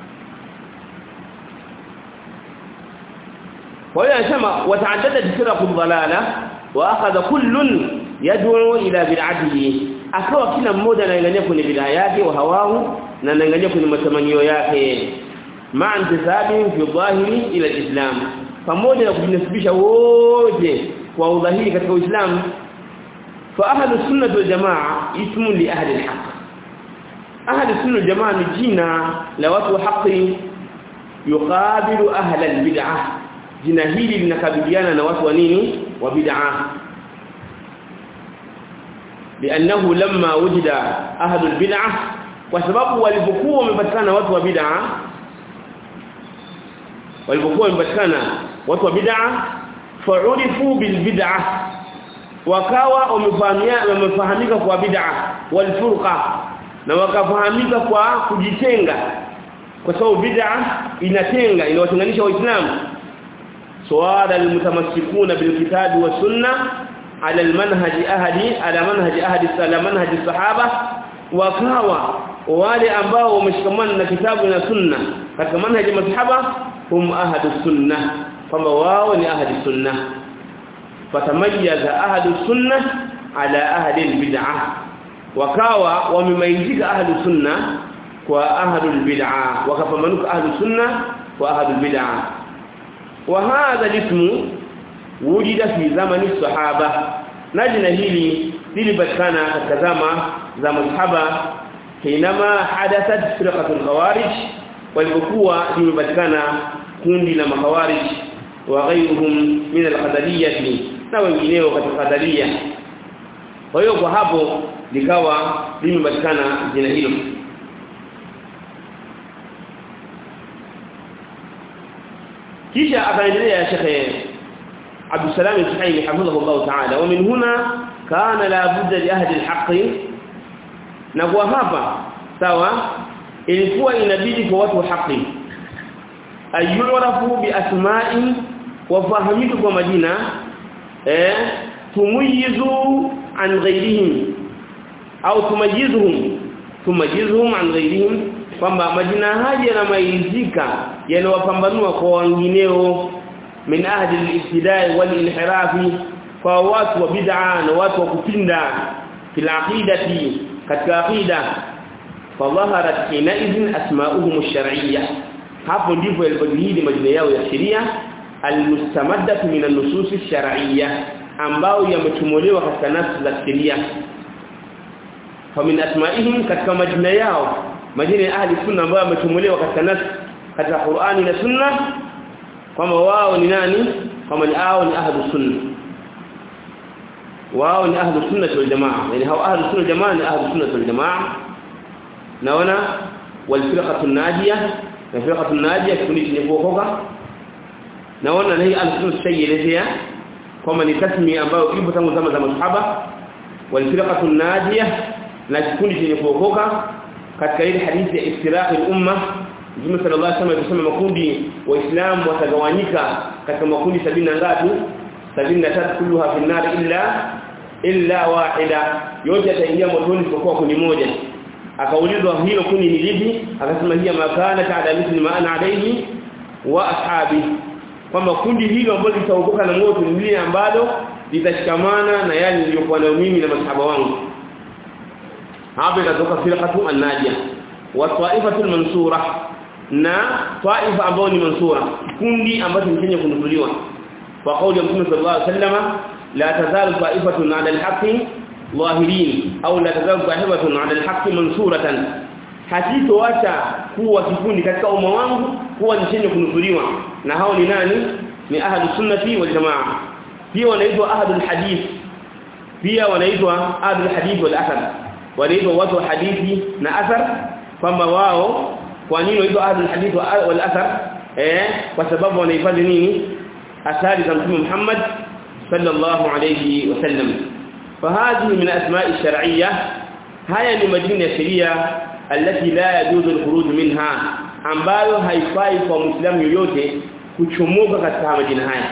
A: وهي anasema wata'addadat firaqul dhalala wa akhadha kullun yad'u ila bid'atihi akawa kila mmoja anaangalia kwenye bid'a yake wa hawahu na anaangalia kwenye matamanio yake ma'a intisabi fi dhahiri ila islam pamoja na kujinasibisha wote kwa udhahiri katika Uislamu fa ahlu sunnah wal jamaa ismu li ahli al-haq ahli sunnah wal jamaa ni jina la watu wa haki yuqabilu ahli al-bid'ah jina hili linakabiliana na watu wa nini wa bid'ah لانه لما وجد اهل البدعه وسبب walipokuwa wamepatikana watu wa bid'ah walipokuwa wamepatikana watu wa bid'ah fa'urifu bil bid'ah wakawa wamefahamika kwa bid'ah wal furqa na wakafahamika kwa kujitenga kwa sababu bid'ah inatenga inawatenganisha waislamu suala almutamassikuna bilkitabi was sunnah ala almanhaj ahadi ala manhaj ahadi ala manhaj sahaba wakawa wale ambao wameshikamana na kitabu na sunna katika manhaj ya masahaba hum ahadu sunnah kwamba wao ni ahadi sunnah fatamayyaza ahadu sunnah ala ahli albid'ah wakawa wamemaizika ahlu sunnah kwa ahlu albid'ah wakapamanuka ahlu sunnah kwa ahlu albid'ah wa hadha ismu wujida fi zamani sahaba na jina hili lilipatikana katika zama za masahaba hinama hadathat firqatul khawarij walipokuwa limepatikana kundi la makhawarij wa ghayruhum min al-qadariyah na wengineo katika qadaria kwa hiyo kwa hapo likawa limepatikana jina hilo kisha akaendelea Sheikh Abdul Salam al-Suhaimi hafidhahu Allah ta'ala wa min huna kana la budda li ahli al-haqq na kwa hapa sawa ilikuwa inabidi kwa watu wa haki ayurafu bi asma'in wafahamika kwa majina eh tumayizu an ghayrihim au tumayizuhum tumayizuhum an ghayrihim kwamba majina haya yanamaizika yanawapambanua kwa wengineo min ahli al-ibtidai wal-inhirafi kwa watu wa bid'a na watu wa kupinda fil aqidati katika aqida fadhaharat hinaidhin asma'uhum ash-shar'iyyah hapo ndipo yalipojihidi majina yao ya sheria al-mustamaddah min an-nusus ash-shar'iyyah ambao yametumolewa katika nafsi za sheria famin asma'ihim katika majina yao majina ya ahli sunna ambayo yametumolewa katika nafsi katika Qur'ani na sunna kwamba wao ni nani kama ni hao ni ahli sunna wao ni ahli sunna wal jamaa yani hao ahli sunna jamaa ni ahli sunna wal jamaa naona wal firqatu najiyah na firqatu najiyah kikundi chenye kuokoka naona na hii ahli sunna shayelezea kwamba ni tasmi ambayo ipo tangu zama za masahaba wal firqatu najiyah na kikundi chenye kuokoka katika ile hadithi ya iftiraqi al-umma Mtume sallallahu alaihi wasallam alisema makundi waislamu watagawanyika katika makundi sabini na ngapi 73 kulluha fi nar illa illa wahida yote yataingia motoni isipokuwa kundi moja akaulizwa hilo kundi ni lipi akasema hiya makana ta'ala mithli ma ana alayhi wa ashabi kwamba kundi hilo ambalo litaokoka na moto ni lile ambalo litashikamana na yale niliyokuwa nayo mimi na masahaba wangu hapa itatoka firqatu an-najiyah wa ta'ifatul mansura na taifa ambao ni mansura kundi ambacho ni chenye kununuliwa kwa kauli ya Mtume sallallahu alaihi wasallam la tazalu ta'ifatun 'ala al-haqqi zahirin au la tazalu ta'ifatun 'ala al-haqqi mansuratan hakitoacha kuwa kikundi katika umma wangu kuwa ni chenye kununuliwa na hao ni nani ni ahlu sunnati wal jamaa pia wanaitwa ahlul hadith pia wanaitwa ahlul hadith wal athar wanaitwa watu wa hadithi na athar kwamba wao kwa nini wanaitwa ahlul hadith wal athar eh kwa sababu wanahifadhi nini athari za mtume Muhammad sallallahu alayhi wasallam فهذه من اسماء الشرعيه haya ni majina ya sheria alati la yajuzu alkhuruj minha ambayo haifai kwa muislamu yoyote kuchomoka katika majina haya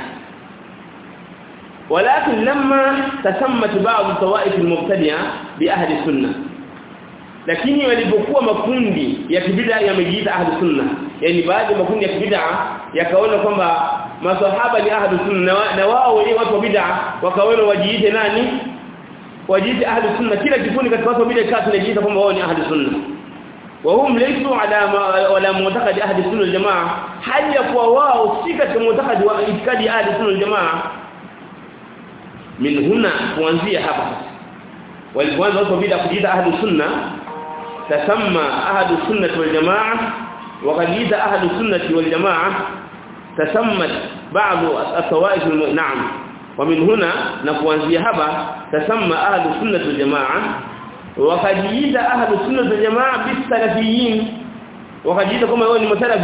A: ولكن لما تسمت بعض الطوائف المبتدئه باهل السنه lakini walipokuwa makundi ya kibida yamejiita ahli sunna yani baadhi ya makundi ya kibida yakaona kwamba maswahaba ni ahli sunna na wao wenyewe watu wa bid'a wakaona wajiite nani wajiite ahli sunna kila kikundi katika watu wa bid'a kati tunajiita kwamba wao ni ahli sunna وهم ليسوا على ولا معتقد اهل السنه والجماعه hali ya kuwa wao si katika معتقد wa itikadi ahli sunna والجماعه min huna kuanzia hapa walipoanza watu bid'a kujiita ahlu sunna tasamma ahlu sunnah wal jamaa wakajiita ahlu sunnah wal jamaa tasammat ba'd at-tawaif na'am ومن هنا نقوانزي هبا تسمى أهل السنة والجماعة وقد جيد أهل السنة والجماعة بالسلفيين وقد جيد كما يقول المسلف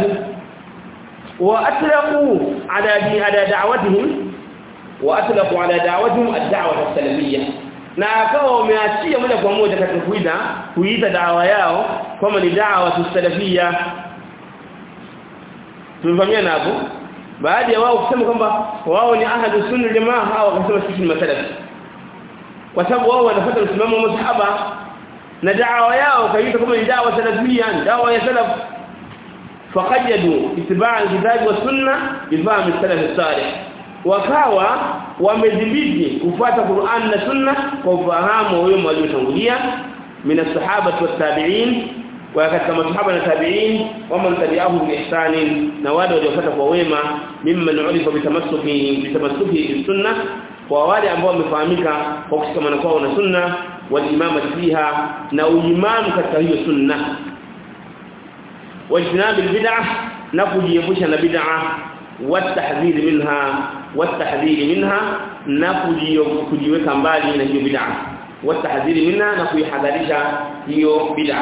A: وأطلقوا على على دعوتهم وأطلقوا على دعوتهم الدعوة السلفية na akawa wameachia moja kwa moja katika kuita kuita dawa yao kama ni dawa salafia tumefahamiana hapo baadhi ya wao kusema kwamba wao ni ahlu sunna jamaa hao wakasema sisi ni masalafi kwa sababu wao wanafuata msimamo wa masahaba na da'wa yao kaita kama ni da'wa salafia da'wa ya salaf faqajadu ittiba' al-kitab wa sunna bifahm as-salaf as-salih wakawa wamedhibiti kufuata Qur'an na sunna kwa ufahamu wa wao waliotangulia min as-sahaba wat-tabi'in wa katika masahaba na tabi'in wama tabi'ahum bi ihsan na wale waliofuata kwa wema mimman ulifa bitamassuki bitamassuki bis-sunnah kwa wale ambao wamefahamika kwa kushikamana kwao na sunna wal imama fiha na uimamu katika hiyo sunna wajtinabi al-bid'ah na kujiepusha na bid'ah watahdhir minha watahdhir minha na kujiweka mbali na hiyo bid'ah watahdhir minha na kuihadharisha hiyo bid'ah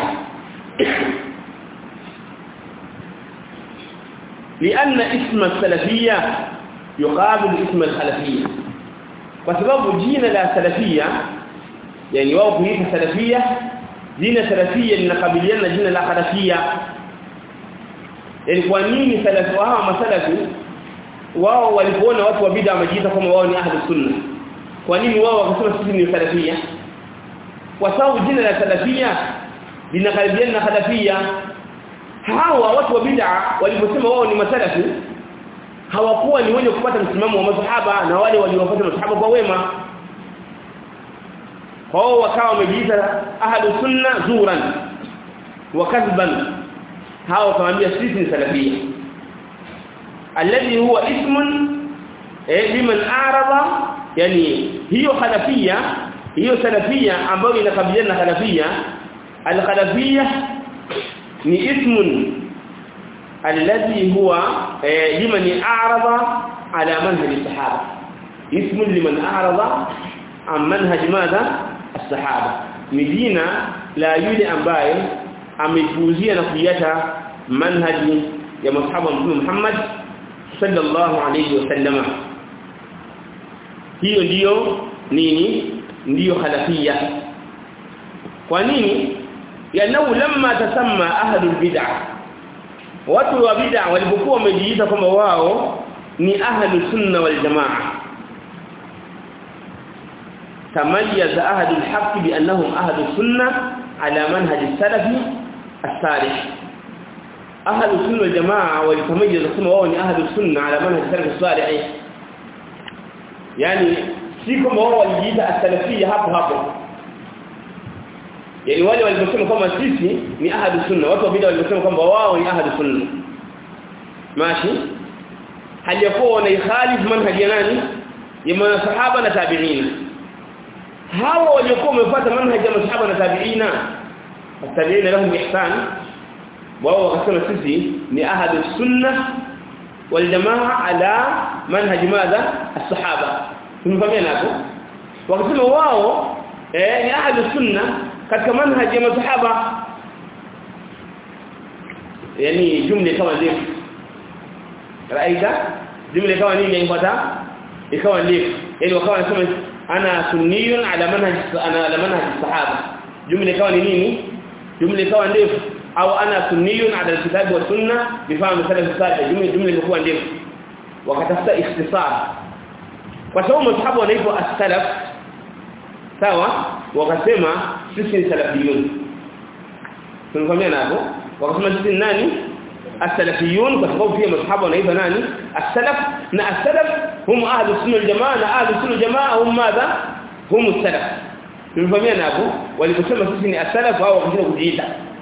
A: لأن اسم السلفية يقابل اسم الخلفية وسبب جينا لا سلفية يعني wao kuita salafia jina salafia linakabiliana jina la khalafia yani kwa nini salafu hawa masalafi wao walipoona watu wa bid'a wamejiita kama wao ni ahli sunna kwa nini wao wakasema sisi ni salafia kwa sababu jina la salafia linakaribiana na khalafia hawa watu wa bid'a waliposema wao ni masalafi hawakuwa ni wenye kupata msimamo wa masahaba na wale waliofuata masahaba kwa wema hao wakawa wamejiita ahlu sunna zuran wa kadhban hao kawaambia sisi ni salafia alladhi huwa ismun eh liman arada yani hiyo khalafia hiyo salafia ambayo inakabiliana na khalafia al-khalafia ni ismun alladhi huwa liman a'rada ala manhaj as-sahaba ismun liman a'rada an manhaj madha as-sahaba ni jina la yule ambaye amepuuzia na kuiacha manhaji ya masahaba mtume Muhammad sallallahu alayhi wasallama hiyo ndiyo nini ndiyo khalafia kwa nini yanau lamma tasamma ahlul bid'ah watu wa bid'ah walipokuwa wamejiita kwamba wao ni ahlus sunna wal jamaa تميز أهل الحق بأنهم أهل السنة على منهج السلف الصالح أهل السنة والجماعة والتميز كما هو أهل السنة على منهج السلف الصالح يعني سيكم هو الجيدة السلفية hapo hapo yani wale waliposema kama sisi ni ahadu sunna watu wa bid'a waliposema kwamba wao ni ahadu sunna mashi haliyakuwa wanaikhalif manhaji ya nani ya masahaba na tabi'ina hawa waliokuwa wamefuata manhaji ya masahaba na tabi'ina tabi'ina lahum ihsan wao wakasema sisi ni ahadu sunna wal jamaa ala manhaj madha as-sahaba tumefahamiana hapo wakasema wao eh ni ahadu sunna katika manhaj ya masahaba yani jumla kama ndefu raida jumla kama nini inafuata ikawa ndefu yani wakawa wanasema ana sunniyun ala manhaj ana ala manhaj as-sahaba jumla ikawa ni nini jumla ikawa ndefu au ana sunniyun ala al-kitab wa sunna bifahamu salaf salih jumla jumla ilikuwa ndefu wakatafuta ikhtisar kwa sababu masahaba wanaitwa as-salaf sawa wakasema sisi ni salafiyun tunakwambia hapo wakasema sisi ni nani as-salafiyun kwa sababu pia masahaba wanaitwa nani as-salaf na as-salaf hum ahlu sunna wal-jamaa na ahlu sunna wal-jamaa hum madha hum as-salaf tunakwambia hapo waliposema sisi ni as-salaf au wakasema kujiita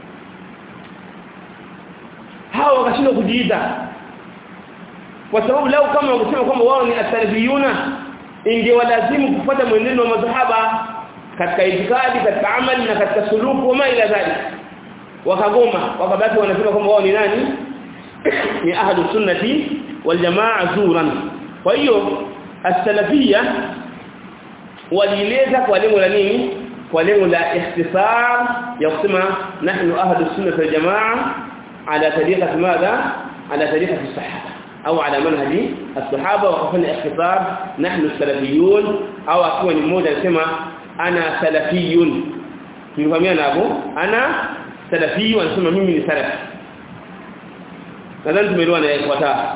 A: hao wakashindwa kujiita kwa sababu lao kama wakisema kwamba wao ni as-salafiyuna ingewalazimu kufuata mwenendo wa masahaba katika itikadi katika amali na katika suluku wama ila dhalik wakagoma wakabaki wanasema kwamba wao ni nani ni ahlu sunnati wal jamaa zuran kwa hiyo as-salafiyya walieleza kwa lengo la nini kwa lengo la ikhtisar ya kusema nahnu ahlu sunnati wal jamaa ala tariqati madha ala tariqati as-sahaba au ala manhaji as-sahaba wakafanya ikhtisar nahnu salafiyun au akiwa ni mmoja anasema ana salafiyun tulikwambia hapo ana salafi anasema mimi ni salafi nadhani tumeelewana yafuatayo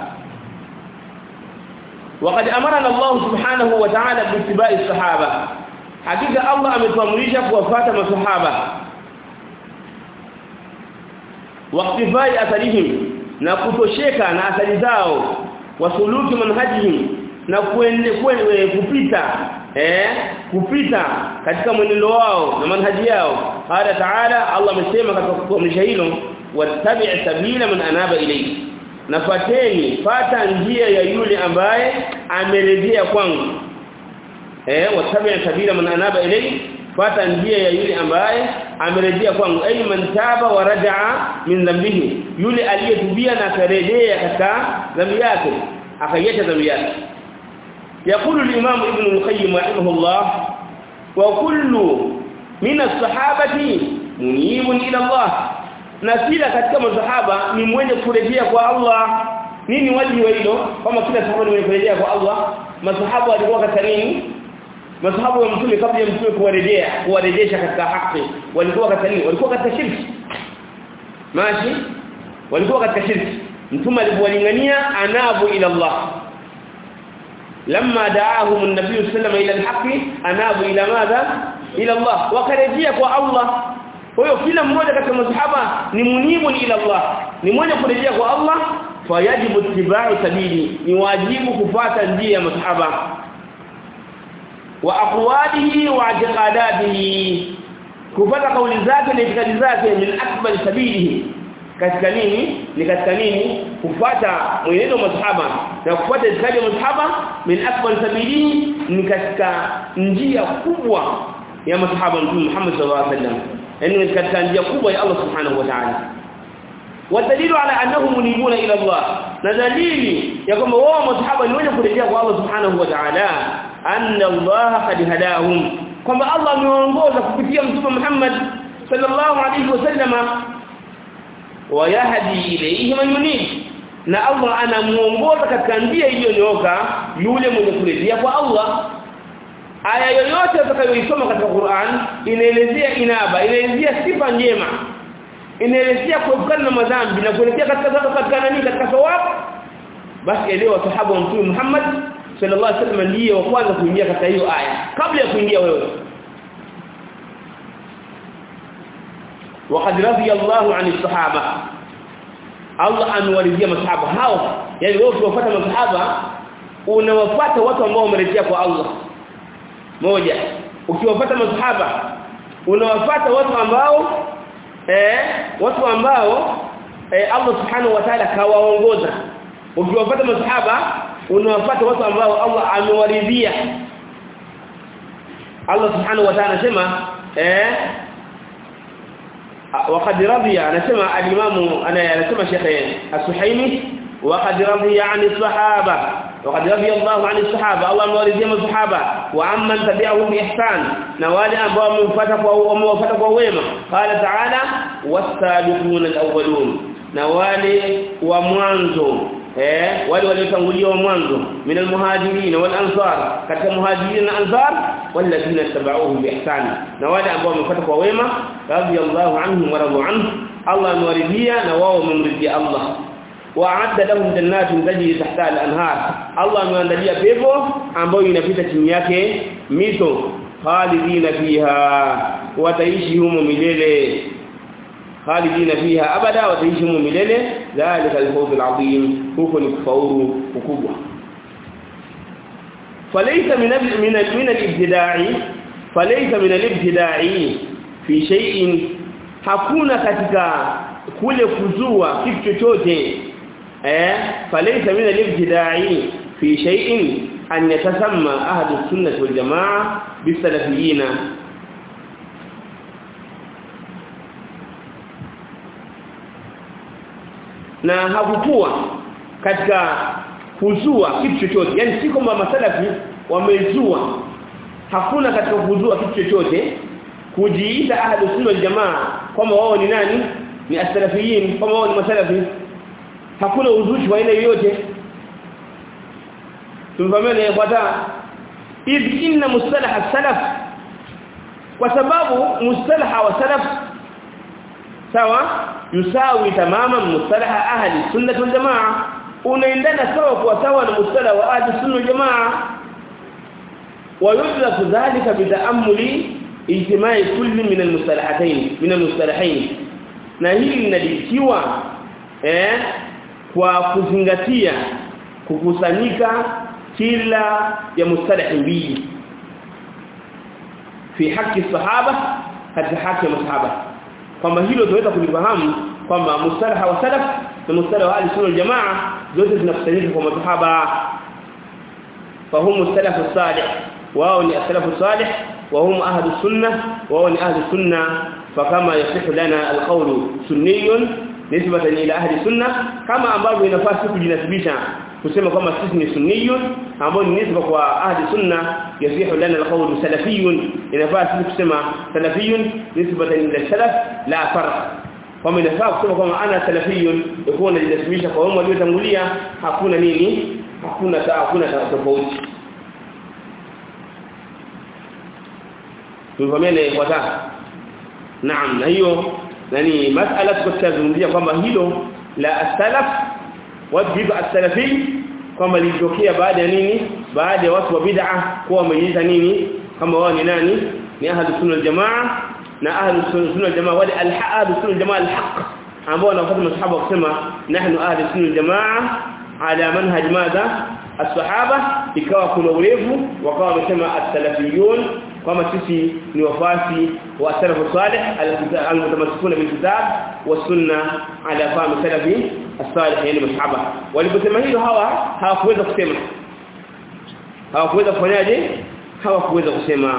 A: وقد امرنا الله سبحانه وتعالى باتباع الصحابه حقيقه الله ametuamrisha kuwafuata masahaba waqtifai atharihim na kutosheka na athari zao wasuluki manhajihim na kuende kwende kupita eh kupita katika mwenendo wao na manhaji yao qala ta'ala Allah amesema katika kuamrisha hilo wattabi' sabila man anaba ilayhi nafateni fata njia ya yule ambaye amerejea kwangu eh wattabi' sabila man anaba ilayhi fata njia ya yule ambaye amerejea kwangu ay man taba wa raja'a min dhanbihi yule aliyetubia na akarejea katika dhambi yake akaiacha dhambi yake يقول الإمام ابن القيم رحمه الله وكل من الصحابة منيب إلى الله نسيلا katika masahaba ni mwenye kurejea kwa Allah nini wajibu wa hilo kama kila sahaba ni mwenye kurejea kwa Allah masahaba walikuwa katika nini masahaba wa mtume kabla ya mtume kuwarejea kuwarejesha katika haki walikuwa katika nini walikuwa katika shirki mashi walikuwa katika shirki mtume alipowalingania anabu ila Allah لما دعاهم النبي صلى الله عليه وسلم الى الحق انابوا الى ماذا الى الله وكرejea kwa Allah kwa hiyo kila mmoja katika masahaba ni munibu ila Allah ni mmoja kurejea kwa Allah fayajibu tibau sabili ni wajibu kufuata njia ya masahaba wa aqwalihi wa i'tiqadatihi kufuata kauli zake na itikadi zake min akbar sabilihi katika nini ni katika nini kufuata mwenendo wa masahaba na kufuata itikadi ya masahaba min akbar sabili ni katika njia kubwa ya masahaba mtume Muhammad sallallahu alaihi wasallam yani katika njia kubwa ya Allah subhanahu wa ta'ala ودليل على انهم منيبون الى الله دليل ya kwamba wao masahaba ni wenye kurejea kwa Allah subhanahu wa ta'ala anna Allah qad hadahum kwamba Allah amewaongoza kupitia mtume Muhammad sallallahu alaihi wasallama wayahdi ilayhi man yunib na Allah anamuongoza katika njia iliyonyooka yule mwenye kurejea kwa Allah aya yoyote utakayoisoma katika Qur'an inaelezea inaba inaelezea sifa njema inaelezea kuepukana na madhambi na kuelekea katika zako katika nani katika thawab basi elewa sahaba wa mtume Muhammad sallallahu alaihi wasallam ndiye wa kwanza kuingia katika hiyo aya kabla ya kuingia wewe وقد رضي الله عن الصحابه Allah amewaridhia masahaba hao yani wewe ukiwafuata masahaba unawafuata watu ambao wamerejea kwa Allah moja ukiwafuata masahaba unawafuata watu ambao eh watu ambao eh, Allah subhanahu wa ta'ala kawaongoza ukiwafuata masahaba unawafuata watu ambao Allah amewaridhia Allah subhanahu wa ta'ala anasema eh وقد رضي anasema al-Imam anasema Sheikh As-Suhaimi وقد رضي عن الصحابه وقد رضي الله عن الصحابه الله مورثي الصحابه وعمن تبعهم باحسان na wale ambao wamefuata kwa wamefuata kwa wema qala ta'ala was-sabiqun al-awwalun na wale wa mwanzo eh wale waliotangulia wa mwanzo min al-muhajirin wal ansar katika muhajirin na ansar walladhina tabauhum biihsan na wale ambao wamefuata kwa wema radiyallahu anhum wa radu anhu Allah amewaridhia na wao wamemridhia Allah wa'adda lahum jannatin tajri tahta al-anhar Allah ameandalia pepo ambayo inapita chini yake mito khalidina fiha wataishi humo milele khalidina fiha abada wataishi humo milele dhalika al-fawz al-azim huko ni kufaulu ukubwa فليس من من من الابتداع فليس من الابتداع في شيء hakuna katika kule kuzua kitu chochote eh falaysa min al-ibtida'i fi shay'in an yatasamma ahlu sunnah wal jamaa bisalafiyina na hakukuwa katika kuzua kitu chochote yani si kwamba masalafi wamezua hakuna katika kuzua kitu chochote kujiita ahlu sunna wal jamaa kwamba wao ni nani ni as-salafiyin kwamba wao ni masalafi hakuna uzushi wa aina yoyote tumfahamiane yafuata idh inna mustalah as-salaf kwa sababu mustalah wa salaf sawa yusawi tamaman mustalah ahli sunnah wal jamaa unaendana sawa kwa sawa na mustalah wa ahli sunnah wal jamaa ويدرك ذلك بتأمل اجتماع كل من المصطلحتين من المصطلحين na hili linadikiwa eh kwa kuzingatia kukusanyika kila ya mustalah mbili fi haki sahaba katika haki ya masahaba kwamba hilo tunaweza kulifahamu kwamba mustalah wa salaf na mustalah wa ahli sunna jamaa zote zinakusanyika kwa masahaba fahumu salafu salih wao ni asalafu salih wa hum ahlu sunnah wao ni ahlu sunnah fakama yasihu lana alqawlu sunniyun nisbatan ila ahli sunnah kama ambavyo inafaa kujinasibisha kusema kwamba sisi ni sunniyun ambao ni nisba kwa ahli sunnah yasihu lana alqawlu salafiyun inafaa sisi kusema salafiyun nisbatan ila salaf la farq kama inafaa kusema kwamba ana salafiyun yakuwa unajinasibisha kwa wao waliotangulia hakuna nini hakuna hakuna tofauti tufahamiane kwa sasa naam na hiyo nani masala tukazungumzia kwamba hilo la as-salaf wajibu as-salafi kwamba lilitokea baada ya nini baada ya watu wa bid'a kuwa wamejiita nini kama wao ni nani ni ahlu sunna jamaa na ahlu sunna jamaa wale al-ahlu sunna jamaa al-haq ambao wanafuata masahaba kusema nahnu ahlu sunna jamaa ala manhaj madha as-sahaba ikawa kuna urefu wakawa wamesema as-salafiyun kama sisi ni wafasi wa salafu salih al-mutamassikuna bil kitab wa sunna ala fahm salafi as-salih yani masahaba waliposema hilo hawa hawakuweza kusema hawakuweza kufanyaje hawakuweza kusema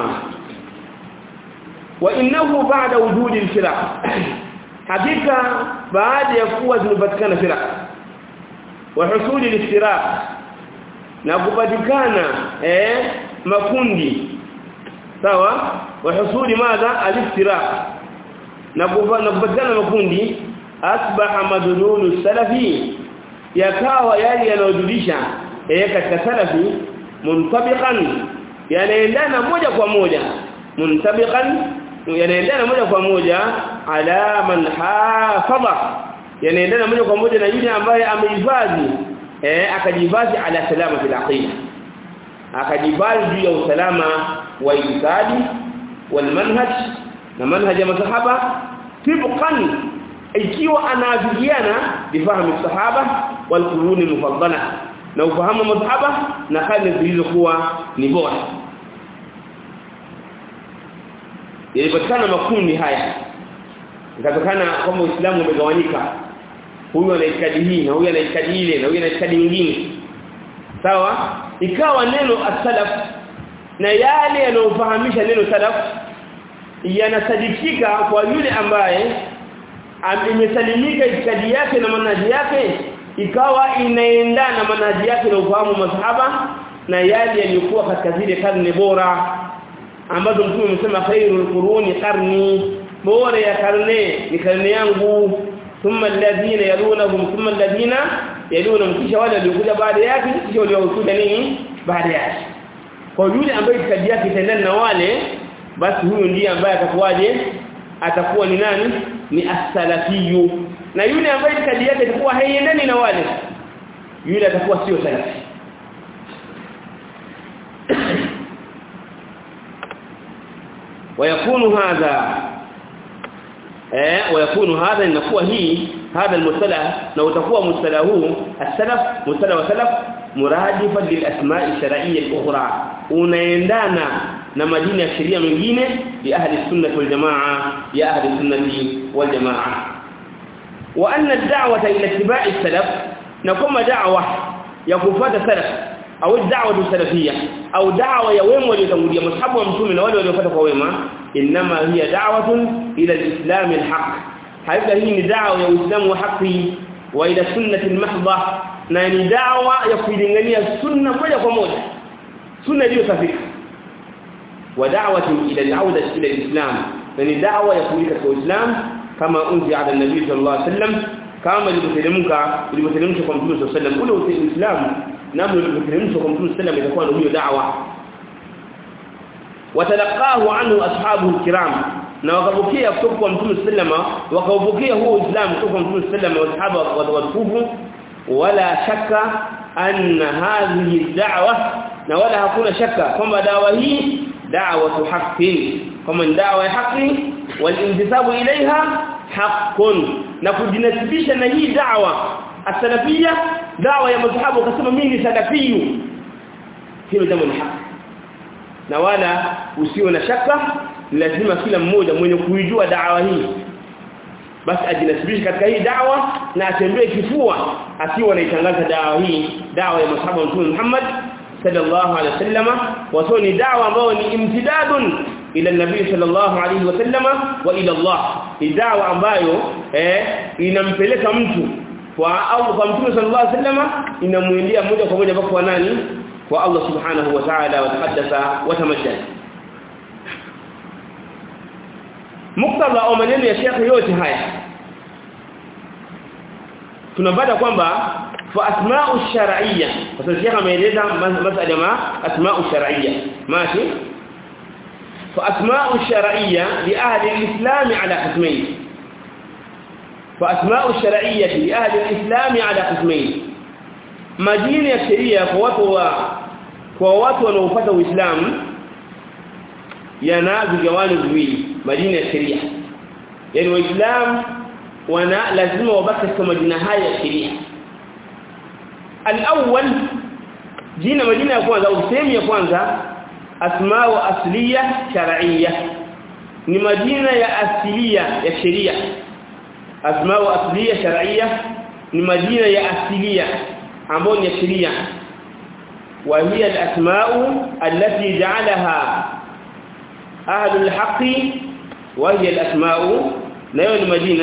A: wa innahu ba'da wujudi al-firaq hakika baada ya kuwa zimepatikana firaq wa husuli al-iftiraq na kupatikana eh makundi sawa wa husuli madha al-iftiraq na kupatikana makundi asbaha madlulu salafi yakawa yale yanayojulisha eh katika salafi muntabiqan yanaendana moja kwa moja muntabiqan yanaendana moja kwa moja ala man hafadha yanaendana moja kwa moja na yule ambaye amehifadhi eh akajihifadhi ala salama fil aqida akajihifadhi juu ya usalama wa itikadi wal manhaj na manhaj ya masahaba tibqan ikiwa anaafikiana bifahamu sahaba wal quruni mufaddala na ufahamu masahaba na hali zilizokuwa ni bora yalipatikana makundi haya ikatokana kwamba Uislamu umegawanyika huyu ana itikadi hii na huyu ana itikadi ile na huyu ana itikadi nyingine sawa ikawa neno as-salaf na yale yanayofahamisha neno salaf yanasadikika kwa yule ambaye imesalimika itikadi yake na manhaji yake ikawa inaendana manhaji yake na ufahamu masahaba na yale yaliyokuwa katika zile karne bora ambazo mtume amesema khairul quruni qarni bora ya karne ni karne yangu thumma alladhina yalunhum thumma alladhina yalunhum kisha wale waliokuja baada yake kisha waliokuja nini baada yake kwa yule ambaye itikadi yake itaendana na wale basi huyo ndiye ambaye atakuwaje atakuwa ni nani ni as-salafiyyu na yule ambaye itikadi yake itakuwa haiendani na wale yule atakuwa sio salafi ويكون هذا eh ويكون هذا inakuwa hii هذا المصطلح لو utakuwa mustalah huu as-salaf mustalah wa salaf muradifan lil asma' ash-shar'iyyah al-ukhra unaendana na majina ya sheria mengine ya ahli sunnah wal jamaa ya ahli sunnah wal jamaa wa anna ad-da'wata ila ittiba' as-salaf na kama da'wa ya kufuata salaf au da'wa salafia au da'wa ya wema waliotangulia mashabu wa mtume na wale waliofuata kwa wema inma hiya da'watun ila al-islam al-haq haika hii ni da'wa ya uislamu wa haki wa ila sunnati al-mahdha na ni da'wa ya kulingania sunna moja kwa moja sunna iliyo safi wa da'watu ila al-'auda ila al-islam na ni da'wa ya kuita kwa uislamu kama unzi ala nabii sallallahu alaihi wasallam kama ilivyoteremka ilivyoteremshwa kwa mtume sallallahu alaihi wasallam ule uislamu namna ilivyoteremshwa kwa mtume sallallahu alaihi wasallam itakuwa ndio hiyo da'wa watalaqahu anhu ashabu kiram na wakapokea kutoka kwa mtume sallama wakaupokea huo uislamu kutoka kwa mtume sallama wa sahaba watukufu wala shaka anna hadhihi da'wa na wala hakuna shaka kwamba dawa hii da'watu haqqin kama dawa ya haki walintisabu ilaiha haqqun na kujinasibisha na hii da'wa as-salafiyya da'wa ya madhhabu akasema mimi ni salafiyu hilo jambo ni haki na wala usiwe na shaka lazima kila mmoja mwenye kuijua da'wa hii basi ajinasibishe katika hii da'wa na atembee kifua akiwa anaitangaza da'wa hii da'wa ya masahaba mtume Muhammad sallallahu alaihi wasallama wato ni da'wa ambayo ni imtidadun ila nabii sallallahu alaihi wasallama wa ila Allah ni da'wa ambayo eh inampeleka mtu kwa au kwa mtume sallallahu alaihi wasallama inamuendea moja kwa moja kwa nani kwa Allah subhanahu wa ta'ala wa taqaddasa wa tamajjad muktadha au maneno ya Sheikh yote haya tunapata kwamba fa asma'u shar'iyya sasa Sheikh ameeleza masala ma asma'u shar'iyya mashi fa asma'u shar'iyya li ahli al-islam ala qismayn fa asma'u shar'iyya li ahli al-islam ala qismayn majina ya sheria kwa watu wa kwa watu wanaofuata Uislamu yana vigawano viwili majina ya sheria yani waislamu wana lazima wabaki kwa majina haya ya sheria al-awwal jina majina ya kwanza au sehemu ya kwanza asma'u asliya shar'iyya ni majina ya asilia ya sheria asma'u asliya shar'iyya ni majina ya asilia ambayo ni ya sheria wa hiya al-asma'u allati ja'alaha ahlu al-haqqi wa hiya al-asma'u nayo ni majina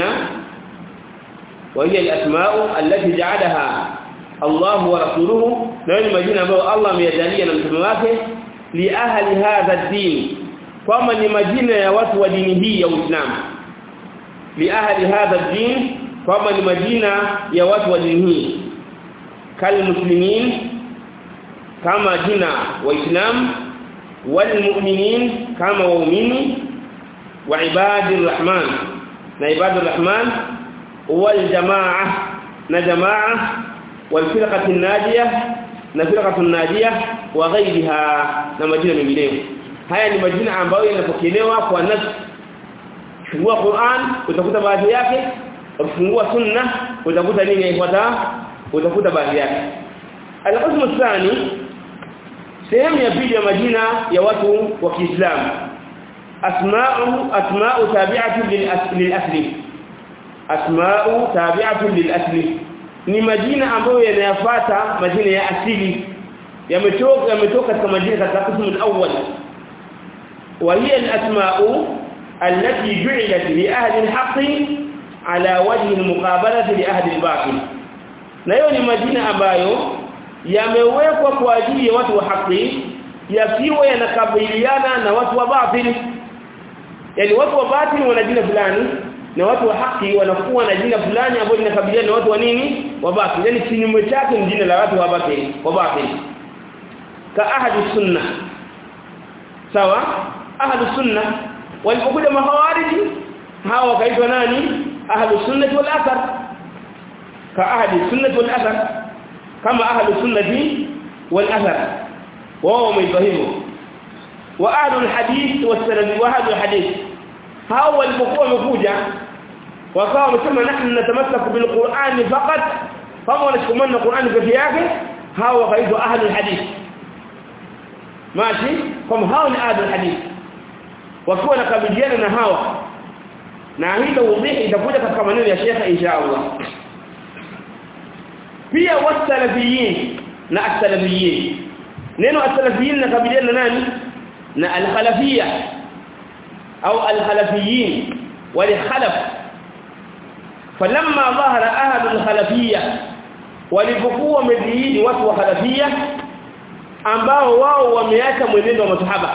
A: wa hiya al-asma'u allati ja'alaha Allah wa rasuluhu nayo ni majina ambayo Allah ameyajalia na mtume wake li ahli hadha ad-din kama ni majina ya watu wa dini hii ya Uislamu li ahli hadha ad-din kama ni majina ya watu wa dini hii kal muslimin kama jina waislamu wal mu'minin kama waumini wa ibadir rahman na ibadur rahman wal jamaa na jamaa wal firqati najiyah na firqatu najiyah wa ghayriha na majina mengineyo haya ni majina ambayo yanapokelewa kwa nas fungua Qur'an utakuta baadhi yake ukifungua sunna utakuta nini ifuata utakuta baadhi yake al-qism athani sehemu ya pili ya majina ya watu wa Kiislamu asma'u asma'u tabi'atu lil-asli asma'u tabi'atu lil-asli ni majina ambayo yanayafuata majina ya asili yametoka yametoka katika majina katika qismu al-awwal wa hiya al-asma'u allati ju'ilat li ahli al-haqqi ala wajhi al-muqabalati li ahli al-batil na hiyo ni majina ambayo yamewekwa kwa ajili ya watu wa haki yasiwe yanakabiliana na watu wa batili yani watu wa batili wana jina fulani na watu wa haki wanakuwa na jina fulani ambalo linakabiliana na watu wa nini wa batili yani kinyume chake ni jina la watu wa batili wa batili ka ahadi sunna sawa ahadi sunna walipokuja mahawariji hawa wakaitwa nani ahlu sunnah wal athar ka ahadi sunnah wal athar kama ahlu sunnati wal athar wao wameitwa hivyo wa ahlu alhadith wasalafi wa ahlu alhadith hao walipokuwa wamekuja wakawa wamesema nahnu natamassaku bilqur'ani faqat kama wanashikamana na Qur'ani pekee yake hao wakaitwa ahlu alhadith mashi kama hao ni ahlu alhadith wakiwa nakabiliana na hawa na hilo udhihi itakuja katika maneno ya Sheikh insha Allah pia wasalafiyin na asalafiyin neno as-salafiyin nakabiliana nani na al-khalafiyya au al-khalafiyin wal-khalaf falamma dhahara ahad al-khalafiyya walipokuwa wamedhihiri watu wa khalafiyya ambao wao wameacha mwenendo wa masahaba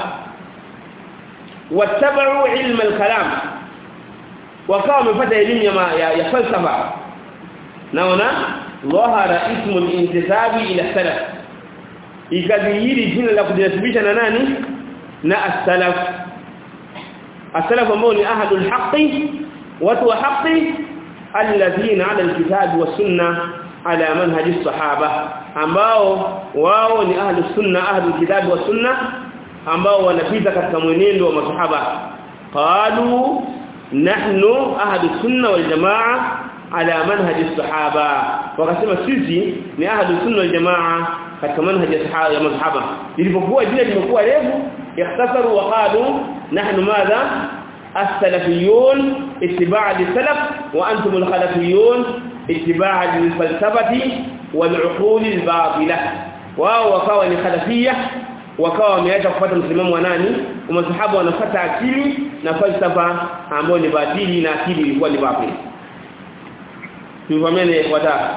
A: watabau ilma al-kalam wakawa wamepata elimu ya, ya, ya falsafa naona dhahara ismu al-intisabi ila salaf ikadhihiri jina la kujinasibisha na nani na as-salaf as-salaf ambao ni ahadul haqqi watu wa haqqi alladhina ala al-kitabi was sunnah ala manhaj as-sahaba ambao wao ni ahlus sunna ahlul kitabi was sunnah ambao wanapita katika mwenendo wa masahaba qalu nahnu ahlus sunna wal jamaa ala manhaj as-sahaba wakasema sisi ni ahlus sunna wal jamaa katika manhaj ya masahaba ilipokuwa jina limekuwa refu ikhtasaru wa qalu nahnu madha as-salafiyun ittiba' lis-salaf wa antum al-khalafiyun ittiba' lil-falsafati wal-uqul al-batila wao wakawa ni khalafiyya wakawa wameacha kufuata msimamo wa nani masahaba wanafuata akili na falsafa ambayo ni batili na akili ilikuwa ni batili tufahamiane watatu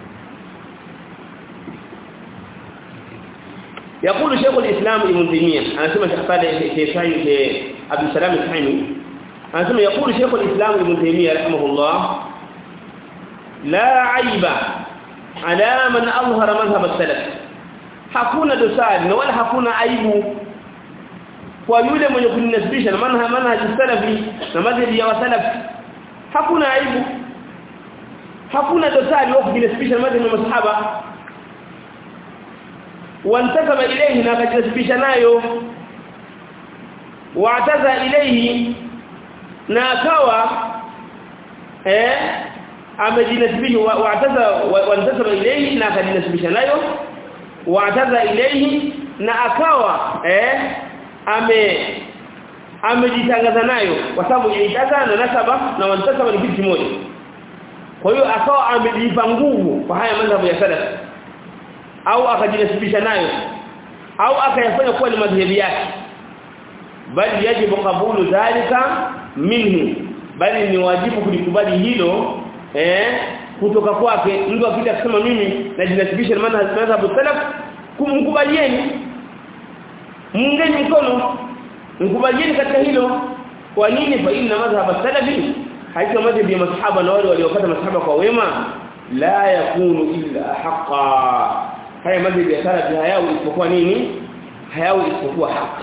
A: يقول شيخ الإسلام ابن تيمية أنا سمع شيخ صالح شيخ عبد السلام السحيمي أنا سمع يقول شيخ الإسلام ابن تيمية رحمه الله لا عيب على من أظهر مذهب السلف hakuna dosari na wala hakuna aibu kwa yule mwenye kuninasibisha na manhaji manhaji salafi na madhhabi ya wasalaf hakuna aibu hakuna dosari wa kujinasibisha na madhhabi ya masahaba wantasaba ilayhi na akajinasibisha nayo wa'taza ilayhi na akawa eh amejinasibisha wa'taza wantasaba ilayhi na akajinasibisha nayo wa'taza ilayhi na akawa eh ame amejitangaza nayo kwa sababu ilitaza na nasaba na wantasaba ni kitu kimoja kwa hiyo akawa amejipa nguvu kwa haya madhhabu ya salaf au akajinasibisha nayo au akayafanya kuwa ni madhhabi yake bali yajibu kabulu dhalika minhu bali ni wajibu kulikubali hilo eh kutoka kwake mtu akija kusema mimi najinasibisha na madhhabu salaf kumkubalieni mungeni mkono mkubalieni katika hilo kwa nini fa inna madhhab salafi haika madhhabi ya masahaba na wale waliopata masahaba kwa wema la yakunu illa haqa haya madhhabi ya salafi hayao isipokuwa nini hayao isipokuwa haki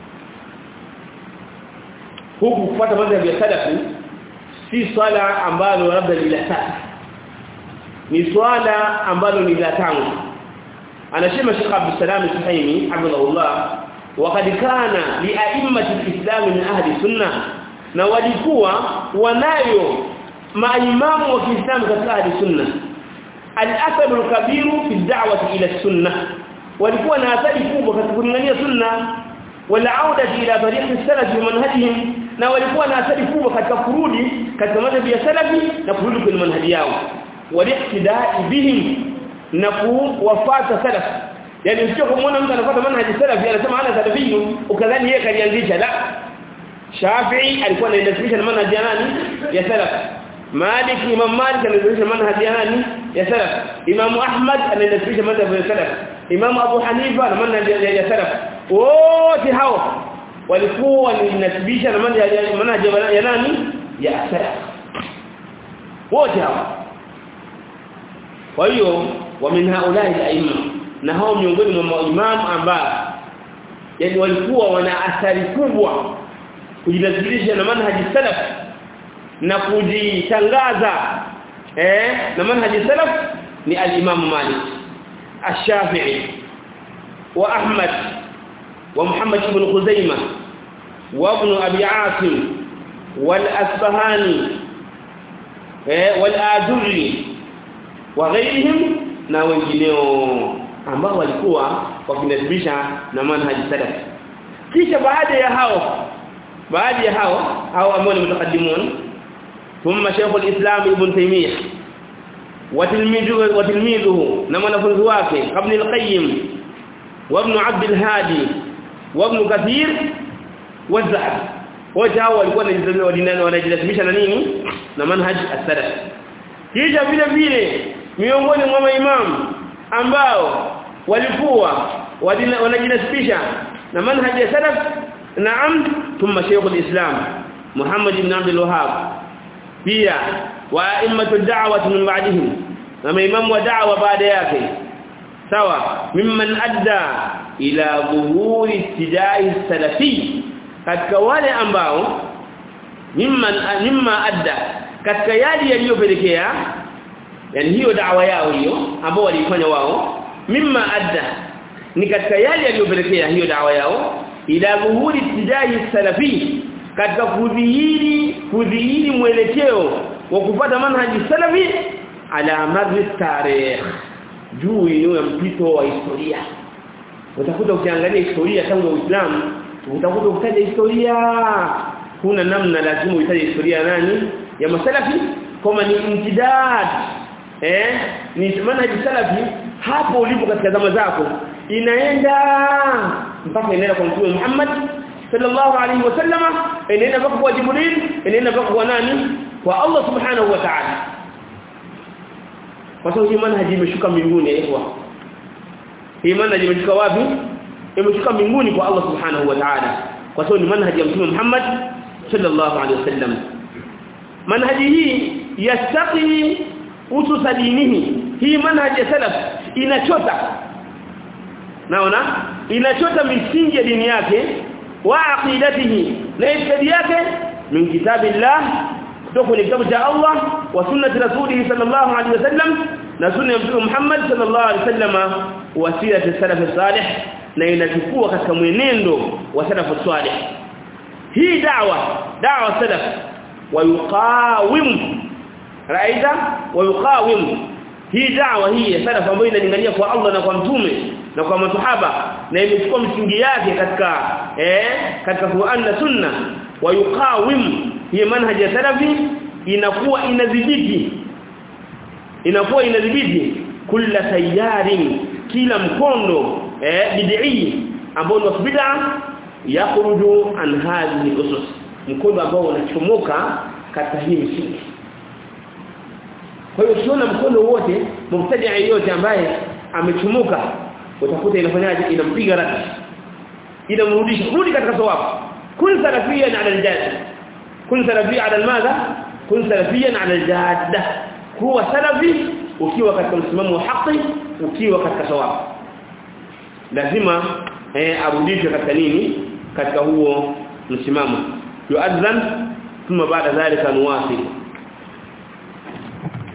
A: huku kufuata madhhabi ya salafi si swala ambalo labda bila tatu ni swala ambalo ni la tangu anasema Sheikh Abdul Salam Suhaimi hafidhahullah وقد كان لائمه الاسلام من اهل السنه na walikuwa wanayo maimamu wa Kiislamu katika ahli sunna al-athar al-kabir fi ad-da'wah ila as-sunnah walikuwa na athari kubwa katika kulingania sunna wala auda ila tariq as-salaf wa manhajihim na walikuwa na athari kubwa katika kurudi katika madhhabi ya salafi na kurudi kwenye manhaji yao walihtidai bihim na kuwafuata salaf yani usije kumuona mtu anafuata manhaji salafi anasema ana salafiyu ukadhani yeye kalianzisha la Shafi'i alikuwa anaendesha na manhaji ya nani ya salaf Malik Imam Malik anaendesha manhaji ya nani ya salaf Imam Ahmad anaendesha manhaji ya salaf Imam Abu Hanifa na manhaji ya salaf wote hao walikuwa wanasibisha na manhaji ya nani ya salaf wote hao kwa hiyo wa min haulai al-aimma na hao miongoni mwa imam ambao yani walikuwa wana athari kubwa kujinasilisha na manhaji salaf na kujitangaza eh na manhaji salaf ni al-imam Malik ash-Shafi'i wa Ahmad wa Muhammad ibn Khuzaimah wa ibn Abi Asim wal Asbahani eh wal Adurri wa ghairihim na wengineo ambao walikuwa wakinasibisha na manhaji salaf kisha baada ya hao baada ya hao hao ambao ni mtakaddimun thumma shaykh al-islam ibn taymiyyah wa tilmiduhu wa tilmiduhu na mwanafunzi wake ibn al-qayyim وابن عبد الهادي وابن كثير والذهبي wote hao walikuwa wanajilasimisha na nini na manhaj as-salaf kisha vile vile miongoni mwa maimamu ambao walikuwa wanajinasibisha na manhaj ya salaf naam thumma shaykh al-islam Muhammad ibn Abdul Wahhab pia wa a'immatu da'wah min ba'dihim na maimamu wa da'wa baada yake sawa mimman adda ila dhuhuri istidai salafi katika wale ambao mimman mimma adda katika yale yaliyopelekea yani hiyo da'wa yao hiyo ambao walifanya wao mimma adda ni katika yale yaliyopelekea hiyo da'wa yao ila dhuhuri istidai salafi katika kudhihiri kudhihiri mwelekeo wa kupata manhaji salafi ala madhi tarikh juu ya mpito wa historia utakuta ukiangalia historia tangu Uislamu utakuta ukitaja historia kuna namna lazima uhitaji historia nani ya masalafi kama ni imtidad eh ni manhaji salafi hapo ulipo katika zama zako inaenda mpaka inaenda kwa Mtume Muhammad sallallahu alaihi wasallama inaenda mpaka kwa Jibril inaenda mpaka kwa nani kwa Allah subhanahu wa ta'ala kwa sababu hii manhaji imeshuka mbinguni ikhwa hii manhaji imeshuka wapi imeshuka mbinguni kwa Allah subhanahu wa ta'ala kwa sababu ni manhaji ya mtume Muhammad sallallahu alaihi wasallam manhaji hii yastaqi usus dinihi hii manhaji ya salaf inachota naona inachota misingi ya dini yake wa aqidatihi na itikadi yake min kitabillah kutoka kwenye kitabu cha Allah wa sunnati rasulih sallallahu alaihi wasallam na sunna ya mtume Muhammad sallallahu alaihi wasallam wa sirati salaf salih na inachukua katika mwenendo wa salaf salih hii da'wa da'wa salaf wa yuqawim raida wa yuqawim hii da'wa hii ya salaf ambayo inalingania kwa Allah na kwa mtume na kwa masahaba na imechukua msingi yake katika eh katika Qur'an na Sunna wa yuqawim hii manhaji ya salafi inakuwa inadhibiti inakuwa inadhibiti kila tayarin kila mkondo eh bid'i ambao ni bid'a yakhruju an hadhihi usus mkondo ambao unachomoka katika hii msingi kwa hiyo ukiona mkondo wote mubtadi' yote ambaye amechomoka utakuta inafanyaje inampiga radi inamrudisha rudi katika sawabu kun salafiyan ala aljad kun salafiyan ala madha kun salafiyan ala aljadda huwa salafi ukiwa katika msimamo wa haki ukiwa katika sawabu lazima eh arudishwe katika nini katika huo msimamo yuadhan thumma baada dhalika nuwasil